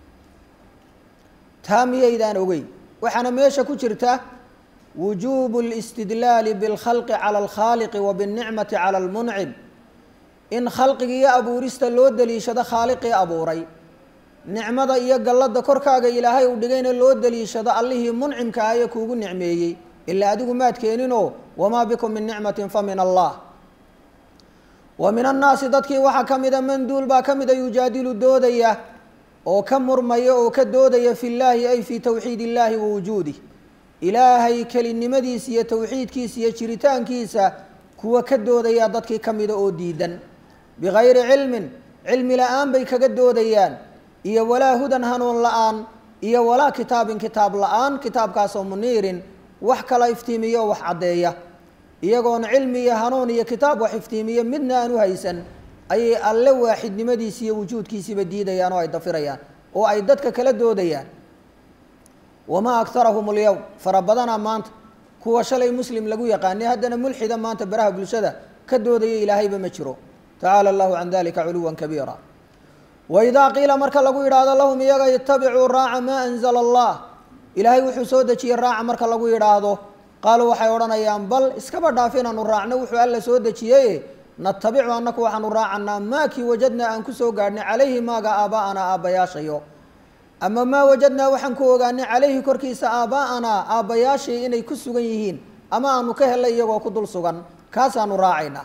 [SPEAKER 1] taa miyaydaan ogeyn waxaana meesha ku jirta wujuubu اlistidlaali biاlkhalqi cala alkhaaliqi wa biاlnicmati cala almuncim in khalqiga iyo abuurista loo daliishado khaaliqii abuuray nicmada iyo gallada korkaaga ilaahay uu dhigayna loo daliishado allihii muncimka ah ee kuugu nicmeeyey ilaa adigu maad keeninoo wamaa bikum min nicmatin fa min allah wa min annaasi dadkii waxaa ka mida manduul baa ka mida yujaadilu doodaya oo ka murmaya oo ka doodaya fi llaahi ay fii towxiid illaahi wa wujuudih ilaahay kelinimadiisa iyo towxiidkiisa iyo jiritaankiisa kuwa ka doodaya dadkii ka mida oo diidan bigayri cilmin cilmi la-aan bay kaga doodayaan iyo walaa hudan hanuun la-aan iyo walaa kitaabin kitaab la-aan kitaabkaasoo muniirin wax kala iftiimiyo wax caddeeya iyagoon cilmi iyo hanuun iyo kitaab wax iftiimiyo midna aan u haysan ayay alle waaxidnimadiisi iyo wujuudkiisiiba diidayaan oo ay dafirayaan oo ay dadka kala doodayaan wamaa aktarahum alyowm fara badanaa maanta kuwa shalay muslim lagu yaqaanay haddana mulxida maanta baraha bulshada ka doodaya ilaahayba ma jiro tacaala allahu can dalika culuwan kabiira waidaa qiila marka lagu yidhaahdo lahum iyaga itabicuu raaca maa anzala allah ilaahay wuxuu soo dejiyey raaca marka lagu yidhaahdo qaaluu waxay odhanayaan bal iskaba dhaaf inaanu raacno wuxuu alla soo dejiyey natabicu annaku waxaanu raacanaa maakii wajadnaa aan kusoo gaadhnay calayhi maaga aaba'anaa aabbayaashayo ama maa wajadnaa waxaan ku ogaanay calayhi korkiisa aaba'anaa aabbayaashay inay ku sugan yihiin ama aanu ka helay iyagoo ku dul sugan kaasaanu raacaynaa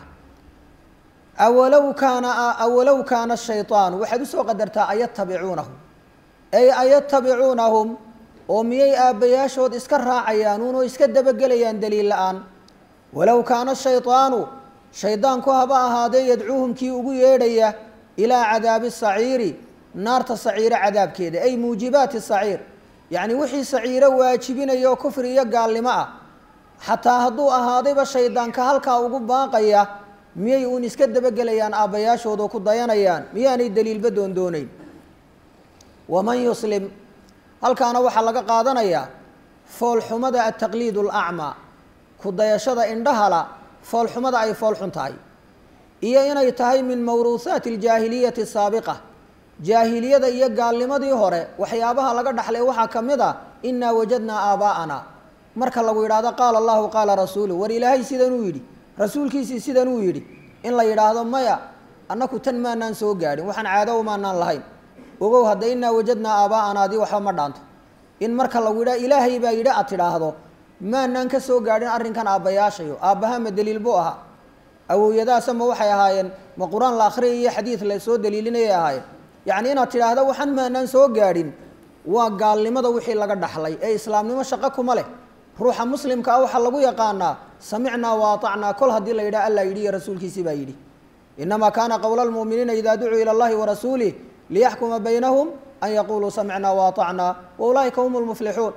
[SPEAKER 1] awalow kaana awalow kaana shayطaan waxaad usoo qadartaa ayatabicuunahum ay ayatabicuunahum oo miyay aabbayaashood iska raacayaan unoo iska dabagelayaan daliil la-aan walow kaana shayطaanu shaydaanku haba ahaadee yadcuuhum kii ugu yeedhaya ilaa cadaabi saciiri naarta saciiro cadaabkeeda ay muujibaati saciir yacni wixii saciiro waajibinaya oo kufri iyo gaalnimo ah xataa hadduu ahaadayba shaydaanka halkaa ugu baaqaya miyay uun iska dabagelayaan aabbayaashoodoo ku dayanayaan miyaanay daliilba doondooneyn waman yuslim halkaana waxaa laga qaadanayaa foolxumada altaqliid alacmaa ku dayashada indhahala foolxumada ay foolxun tahay iyo inay tahay min mawruuhaati aljaahiliyati asaabiqa jaahiliyada iyo gaalnimadii hore waxyaabaha laga dhaxlay waxaa ka mid a innaa wajadnaa aabaa'ana marka lagu yidhaahdo qaala allahu qaala rasuulu war ilaahay sidanuu yidhi rasuulkiisii sidanuu yidhi in la yidhaahdo maya annaku tan maanaan soo gaadhin waxaan caado maanaan lahayn ogow hadda innaa wajadnaa aabaa'ana adii waxba ma dhaanto in marka lagu yidhaha ilaahay baa yidhi aad tidhaahdo maanaan ka soo gaadhin arrinkan aabbayaashayo aabbaha ma daliil buu ahaa awowyadaasa ma waxay ahaayeen ma qur-aan la akhriyay iyo xadiid la soo daliilinayay ahaayeen yacni inaad tidhaahdo waxaan maanaan soo gaadhin waa gaalnimada wixii laga dhaxlay ee islaamnimo shaqo kuma leh ruuxa muslimka ah waxaa lagu yaqaanaa samicnaa wa aطacnaa kol haddii la yidhaha alla yidhi iyo rasuulkiisii baa yidhi inamaa kaana qowla lmu'miniina idaa ducuu ila allahi warasuulih liyaxkuma baynahum an yaquluu samicnaa wa aطacnaa wa ulaa'ika hum lmuflixuun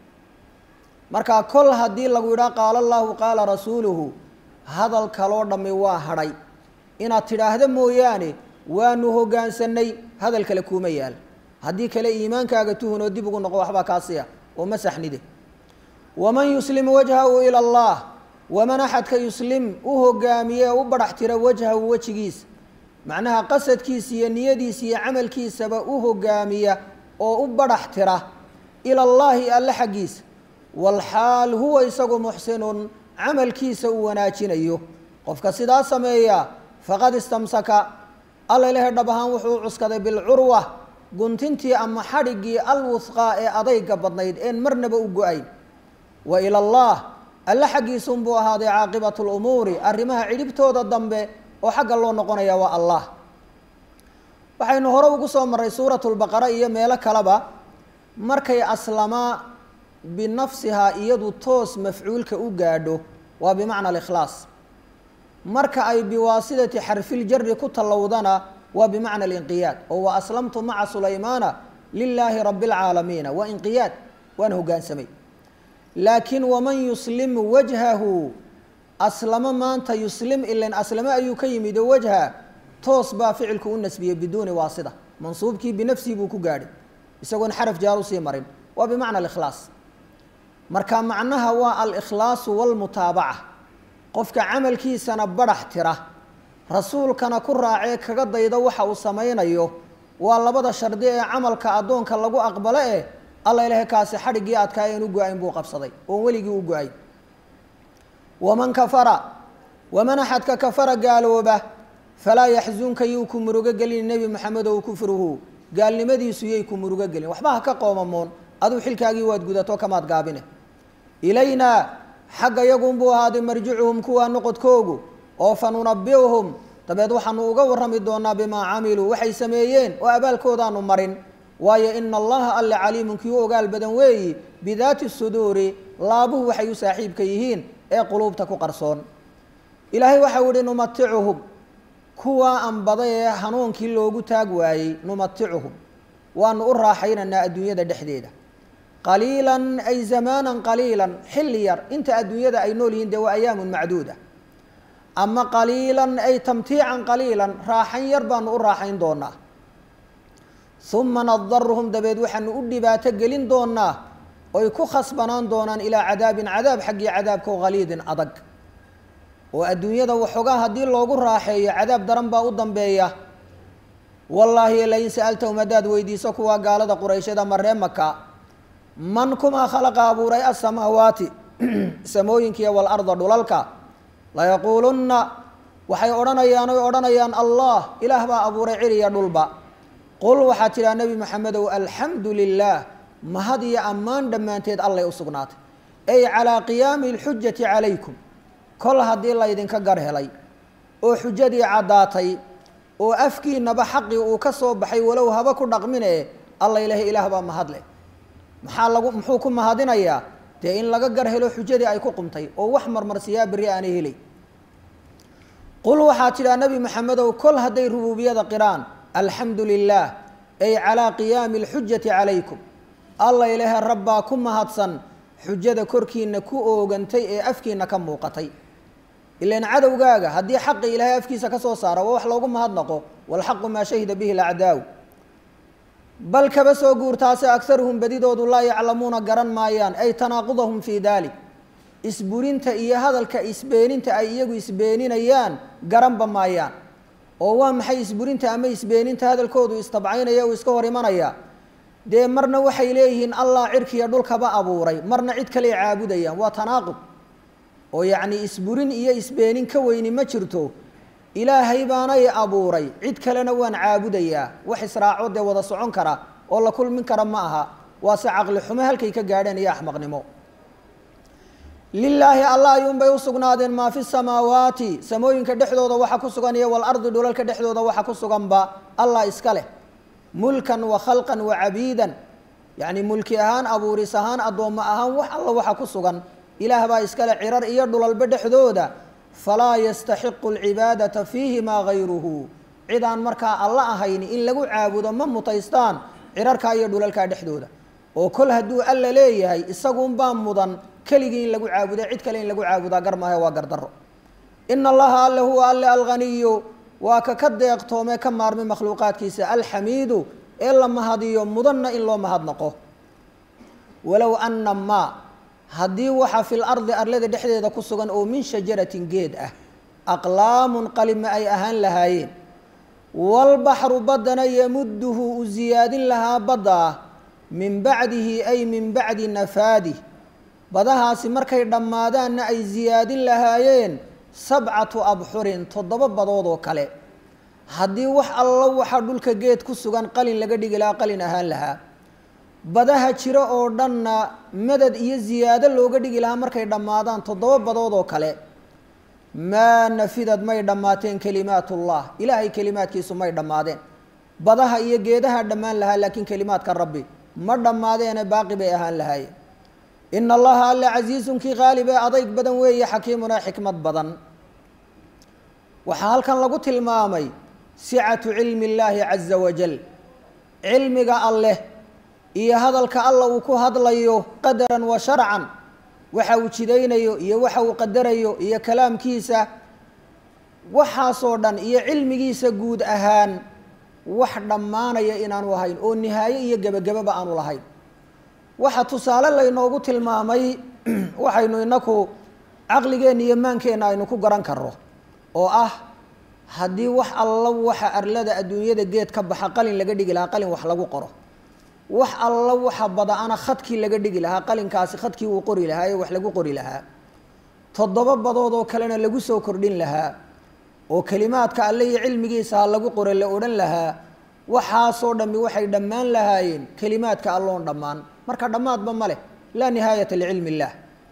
[SPEAKER 1] marka kol haddii lagu yidhaha qaala allahu qaala rasuuluhu hadal kaloo dhammi waa hadhay inaad tidhaahdo mooyaane waanu hoggaansanay hadal kale kuuma yaal haddii kale iimaankaaga tuhun oo dib ugu noqo waxbaa kaasiya oo ma saxnide waman yuslim wajhahu ila allah waman axadka yuslim u hogaamiye u badhax tira wajhahu wejigiisa macnaha qasadkiisa iyo niyadiisa iyo camalkiisaba u hogaamiya oo u badhax tira ila allaahi alle xaggiisa walxaal huwa isagu muxsinun camalkiisa uu wanaajinayo qofka sidaa sameeya faqad istamsaka alla ilahay dhab ahaan wuxuu u cuskaday bilcurwa guntintii ama xadhiggii alwusqaa ee adayga badnayd een marnaba u go-ayn wa ila allah alle xaggiisunbuu ahaaday caaqibatu lumuuri arrimaha cidhibtooda dambe oo xagga loo noqonaya waa allah waxaynu hore ugu soo marray suuratu lbaqara iyo meelo kaleba markay aslamaa binafsihaa iyadu toos mafcuulka u gaadho waa bimacna alikhlaas marka ay biwaasidati xarfiljari ku tallowdana waa bimacna alinqiyaad oo wa aslamtu maca sulaymaana lilaahi rabi اlcaalamiina waa inqiyaad waana hogaansamay laakiin waman yuslim wajhahu aslamo maanta yuslim ilan aslamo ayuu ka yimid oo wajha toos baa ficilku u nasbiyey biduuni waasida mansuubkii binafsihi buu ku gaadhay isagoon xaraf jaar usii marin waa bimacna alikhlaas marka macnaha waa alikhlaasu walmutaabaca qofka camalkiisana badhax tira rasuulkana ku raacee kaga dayda waxa uu samaynayo waa labada shardi ee camalka addoonka lagu aqbalo eh alla ilahay kaasi xadhiggii adkaayeen u go-ayn buu qabsaday oon weligii u go-ay waman kafara waman axadka kafara gaalooba falaa yaxzunka yuu ku murugo gelin nebi moxamed ow kufruhu gaalnimadiisu yay ku murugo gelin waxba ha ka qoomamoon aduu xilkaagii waad gudato kamaad gaabine ilaynaa xagga yagunbuu ahaaday marjicuhum kuwaa noqodkoogu oo fa nunabiuhum dabeed waxaanu uga warrami doonaa bimaa camiluu waxay sameeyeen oo abaalkoodaanu marin waayo ina allaha alle caliimun kii u ogaal badan weeyi bidaati suduuri laabuhu waxay u saaxiibka yihiin ee quluubta ku qarsoon ilaahay waxau ihi numaticuhum kuwaa anbaday ee hanuunkii loogu taag waayey numaticuhum waanu u raaxaynaynaa adduunyada dhexdeeda qaliilan ay zamaanan qaliilan xilli yar inta adduunyada ay nool yihiin dee waa ayaamun macduuda ama qaliilan ay tamtiican qaliilan raaxayn yar baanu u raaxayn doonaa uma nadaruhum dabeed waxaanu u dhibaato gelin doonaa oy ku khasbanaan doonaan ilaa cadaabin cadaab xaggii cadaabkao haliidin adag oo adduunyada waxoogaa haddii loogu raaxeeyo cadaab daran baa u dambeeya wallaahi lain sa'altahum haddaad weydiiso kuwaa gaalada qurayshada maree maka man kumaa khalaqa abuuray asamaawaati samooyinkiiyo walarda dhulalka layaquulunna waxay odhanayaan oy odhanayaan allah ilaah baa abuuray ciriya dhulba qul waxaa tidhaha nebi maxamedow alxamdu lilaah mahad iyo ammaan dhammaanteed allay u sugnaatay ay calaa qiyaami alxujati calaykum kol haddii laydinka gar helay oo xujadii caddaatay oo afkiinaba xaqii uu ka soo baxay walow haba ku dhaqmine alla ilahay ilaah baa mahad leh maxaa lagu muxuu ku mahadinayaa dee in laga gar helo xujadii ay ku qumtay oo wax marmarsiyaa berri aanay helay qul waxaa tidhaha nebi maxamedow kol hadday rubuubiyada qiraan alxamdu lilaah ay calaa qiyaami alxujati calaykum alla ilahe rabbaa ku mahadsan xujada korkiina ku oogantay ee afkiina ka muuqatay ilan cadowgaaga haddii xaqi ilaahay afkiisa ka soo saara waa wax loogu mahadnaqo walxaqu maa shahida bihi lacdaaw bal kaba soo guurtaase agaruhum badidoodu laa yaclamuuna garan maayaan ay tanaaqudahum fii dalik isburinta iyo hadalka isbeeninta ay iyagu isbeeninayaan garanba maayaan oo waa maxay isburinta ama isbeeninta hadalkoodu istabcaynaya uu iska hor imanaya dee marna waxay leeyihiin allah cirkiya dhulkaba abuuray marna cid kaley caabudayaan waa tanaaqud oo yacni isburin iyo isbeenin ka weyni ma jirto ilaahay baanay abuuray cid kalena waan caabudayaa wax israaco dee wada socon kara oo la kulmin kara ma aha waase caqli xumo halkay ka gaadheen iyo axmaqnimo lilaahi allah ayuunbay u sugnaadeen maa fi samaawaati samooyinka dhexdooda waxa ku sugan iyo walardi dhulalka dhexdooda waxa ku suganba allah iska leh mulkan wa khalqan wa cabiidan yacni mulki ahaan abuuris ahaan addoommo ahaan wax alla waxa ku sugan ilaah baa iskale cirar iyo dhulalba dhexdooda falaa yastaxiqu alcibaadata fiihimaa gayruhu cid aan markaa alla ahayni in lagu caabudo ma mutaystaan cirarkaa iyo dhulalkaa dhexdooda oo kol hadduu alla leeyahay isaguunbaa mudan keligii in lagu caabuda cid kale in lagu caabudaa gar maahe waa gardaro ina allaha alle huwa alle alghaniyu waa ka ka deeqtoomee ka maarmay makhluuqaadkiisa alxamiidu ee la mahadiyo mudanna in loo mahadnaqo walow ana maa haddii waxa fi lardi arlada dhexdeeda ku sugan oo min shajaratin geed ah aqlaamun qalima ay ahaan lahaayeen walbaxru baddana yamuduhu u siyaadin lahaa badda ah min bacdihi ay min bacdi nafaadih badahaasi markay dhammaadaanna ay siyaadin lahaayeen sabcatu abxurin toddoba badood oo kale haddii wax allo waxa dhulka geed ku sugan qalin laga dhigi lahaa qalin ahaan lahaa badaha jiro oo dhanna madad iyo ziyaado looga dhigi lahaa markay dhammaadaan toddoba badood oo kale maa nafidad may dhammaateen kelimaatullah ilaahay kelimaadkiisu may dhammaadeen badaha iyo geedaha dhammaan lahaa laakiin kelimaadka rabbi ma dhammaadeene baaqi bay ahaan lahaayeen ina allaha alle casiizunkii qaalib ee adayg badan weeye xakiimunaa xikmad badan waxaa halkan lagu tilmaamay sicatu cilmi illaahi caza wajal cilmiga alleh iyo hadalka alla uu ku hadlayo qadaran wa sharcan waxa uu jidaynayo iyo waxa uu qadarayo iyo kalaamkiisa waxaasoo dhan iyo cilmigiisa guud ahaan wax dhammaanaya inaanu ahayn oo nihaaye iyo gebagababa aanu lahayn waxa tusaale laynoogu tilmaamay waxaynu inaku caqligeenna iyo maankeenna aynu ku garan karro oo ah haddii wax alla waxa arlada adduunyada geed ka baxa qalin laga dhigi lahaa qalin wax lagu qoro wax alla waxa bada-ana khadkii laga dhigi lahaa qalinkaasi khadkii uu qori lahaa ee wax lagu qori lahaa toddoba badood oo kalena lagu soo kordhin lahaa oo kelimaadka alle iyo cilmigiisa ha lagu qore la odhan lahaa waxaasoo dhammi waxay dhammaan lahaayeen kelimaadka alloon dhammaan marka dhammaadba ma leh laa nihaayata licilmi illaah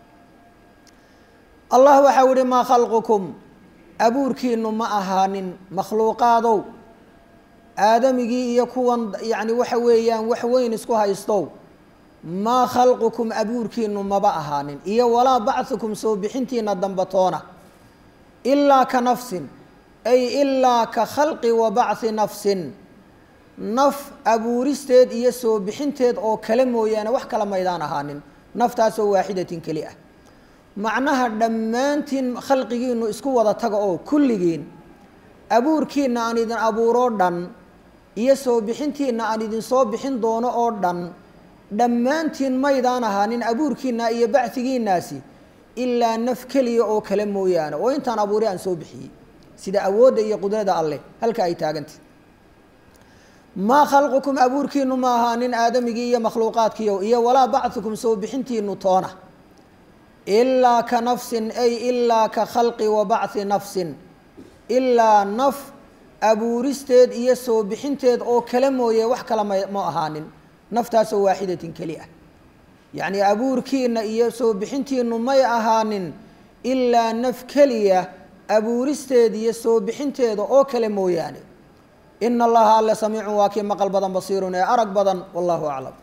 [SPEAKER 1] allah waxau ihi maa khalqukum abuurkiinu ma ahaanin makhluuqaadow aadamigii iyo kuwan yacni waxa weeyaan wax weyn isku haystow maa khalqukum abuurkiinu maba ahaanin iyo walaa bachukum soo bixintiina dambatoona ilaa ka nafsin ay ilaa ka khalqi wa bachi nafsin naf abuuristeed iyo soo bixinteed oo kale mooyaane wax kala maydaan ahaanin naftaasoo waaxidatin keli ah macnaha dhammaantiin khalqigiinu isku wada taga oo kulligiin abuurkiina aan idin abuuroo dhan iyo soo bixintiina aan idin soo bixin doono oo dhan dhammaantiin maydaan ahaanin abuurkiina iyo bachigiinaasi ilaa naf keliya oo kale mooyaane oo intaan abuuray aan soo bixiyey sida awoodda iyo qudrada alleh halka ay taagantah maa khalqukum abuurkiinu ma ahaanin aadamigii iyo makhluuqaadkiio iyo walaa bachukum soo bixintiinu toona ilaa ka nafsin ay ilaa ka khalqi wa bachi nafsin ilaa naf abuuristeed iyo soo bixinteed oo kale mooye wax kale ma ma ahaanin naftaasoo waaxidatin keli ah yacni abuurkiina iyo soo bixintiinu may ahaanin ilaa naf keliya abuuristeed iyo soo bixinteeda oo kale mooyaane ina allaha alle samiicun waa kii maqal badan basiirun ee arag badan wallahu aclam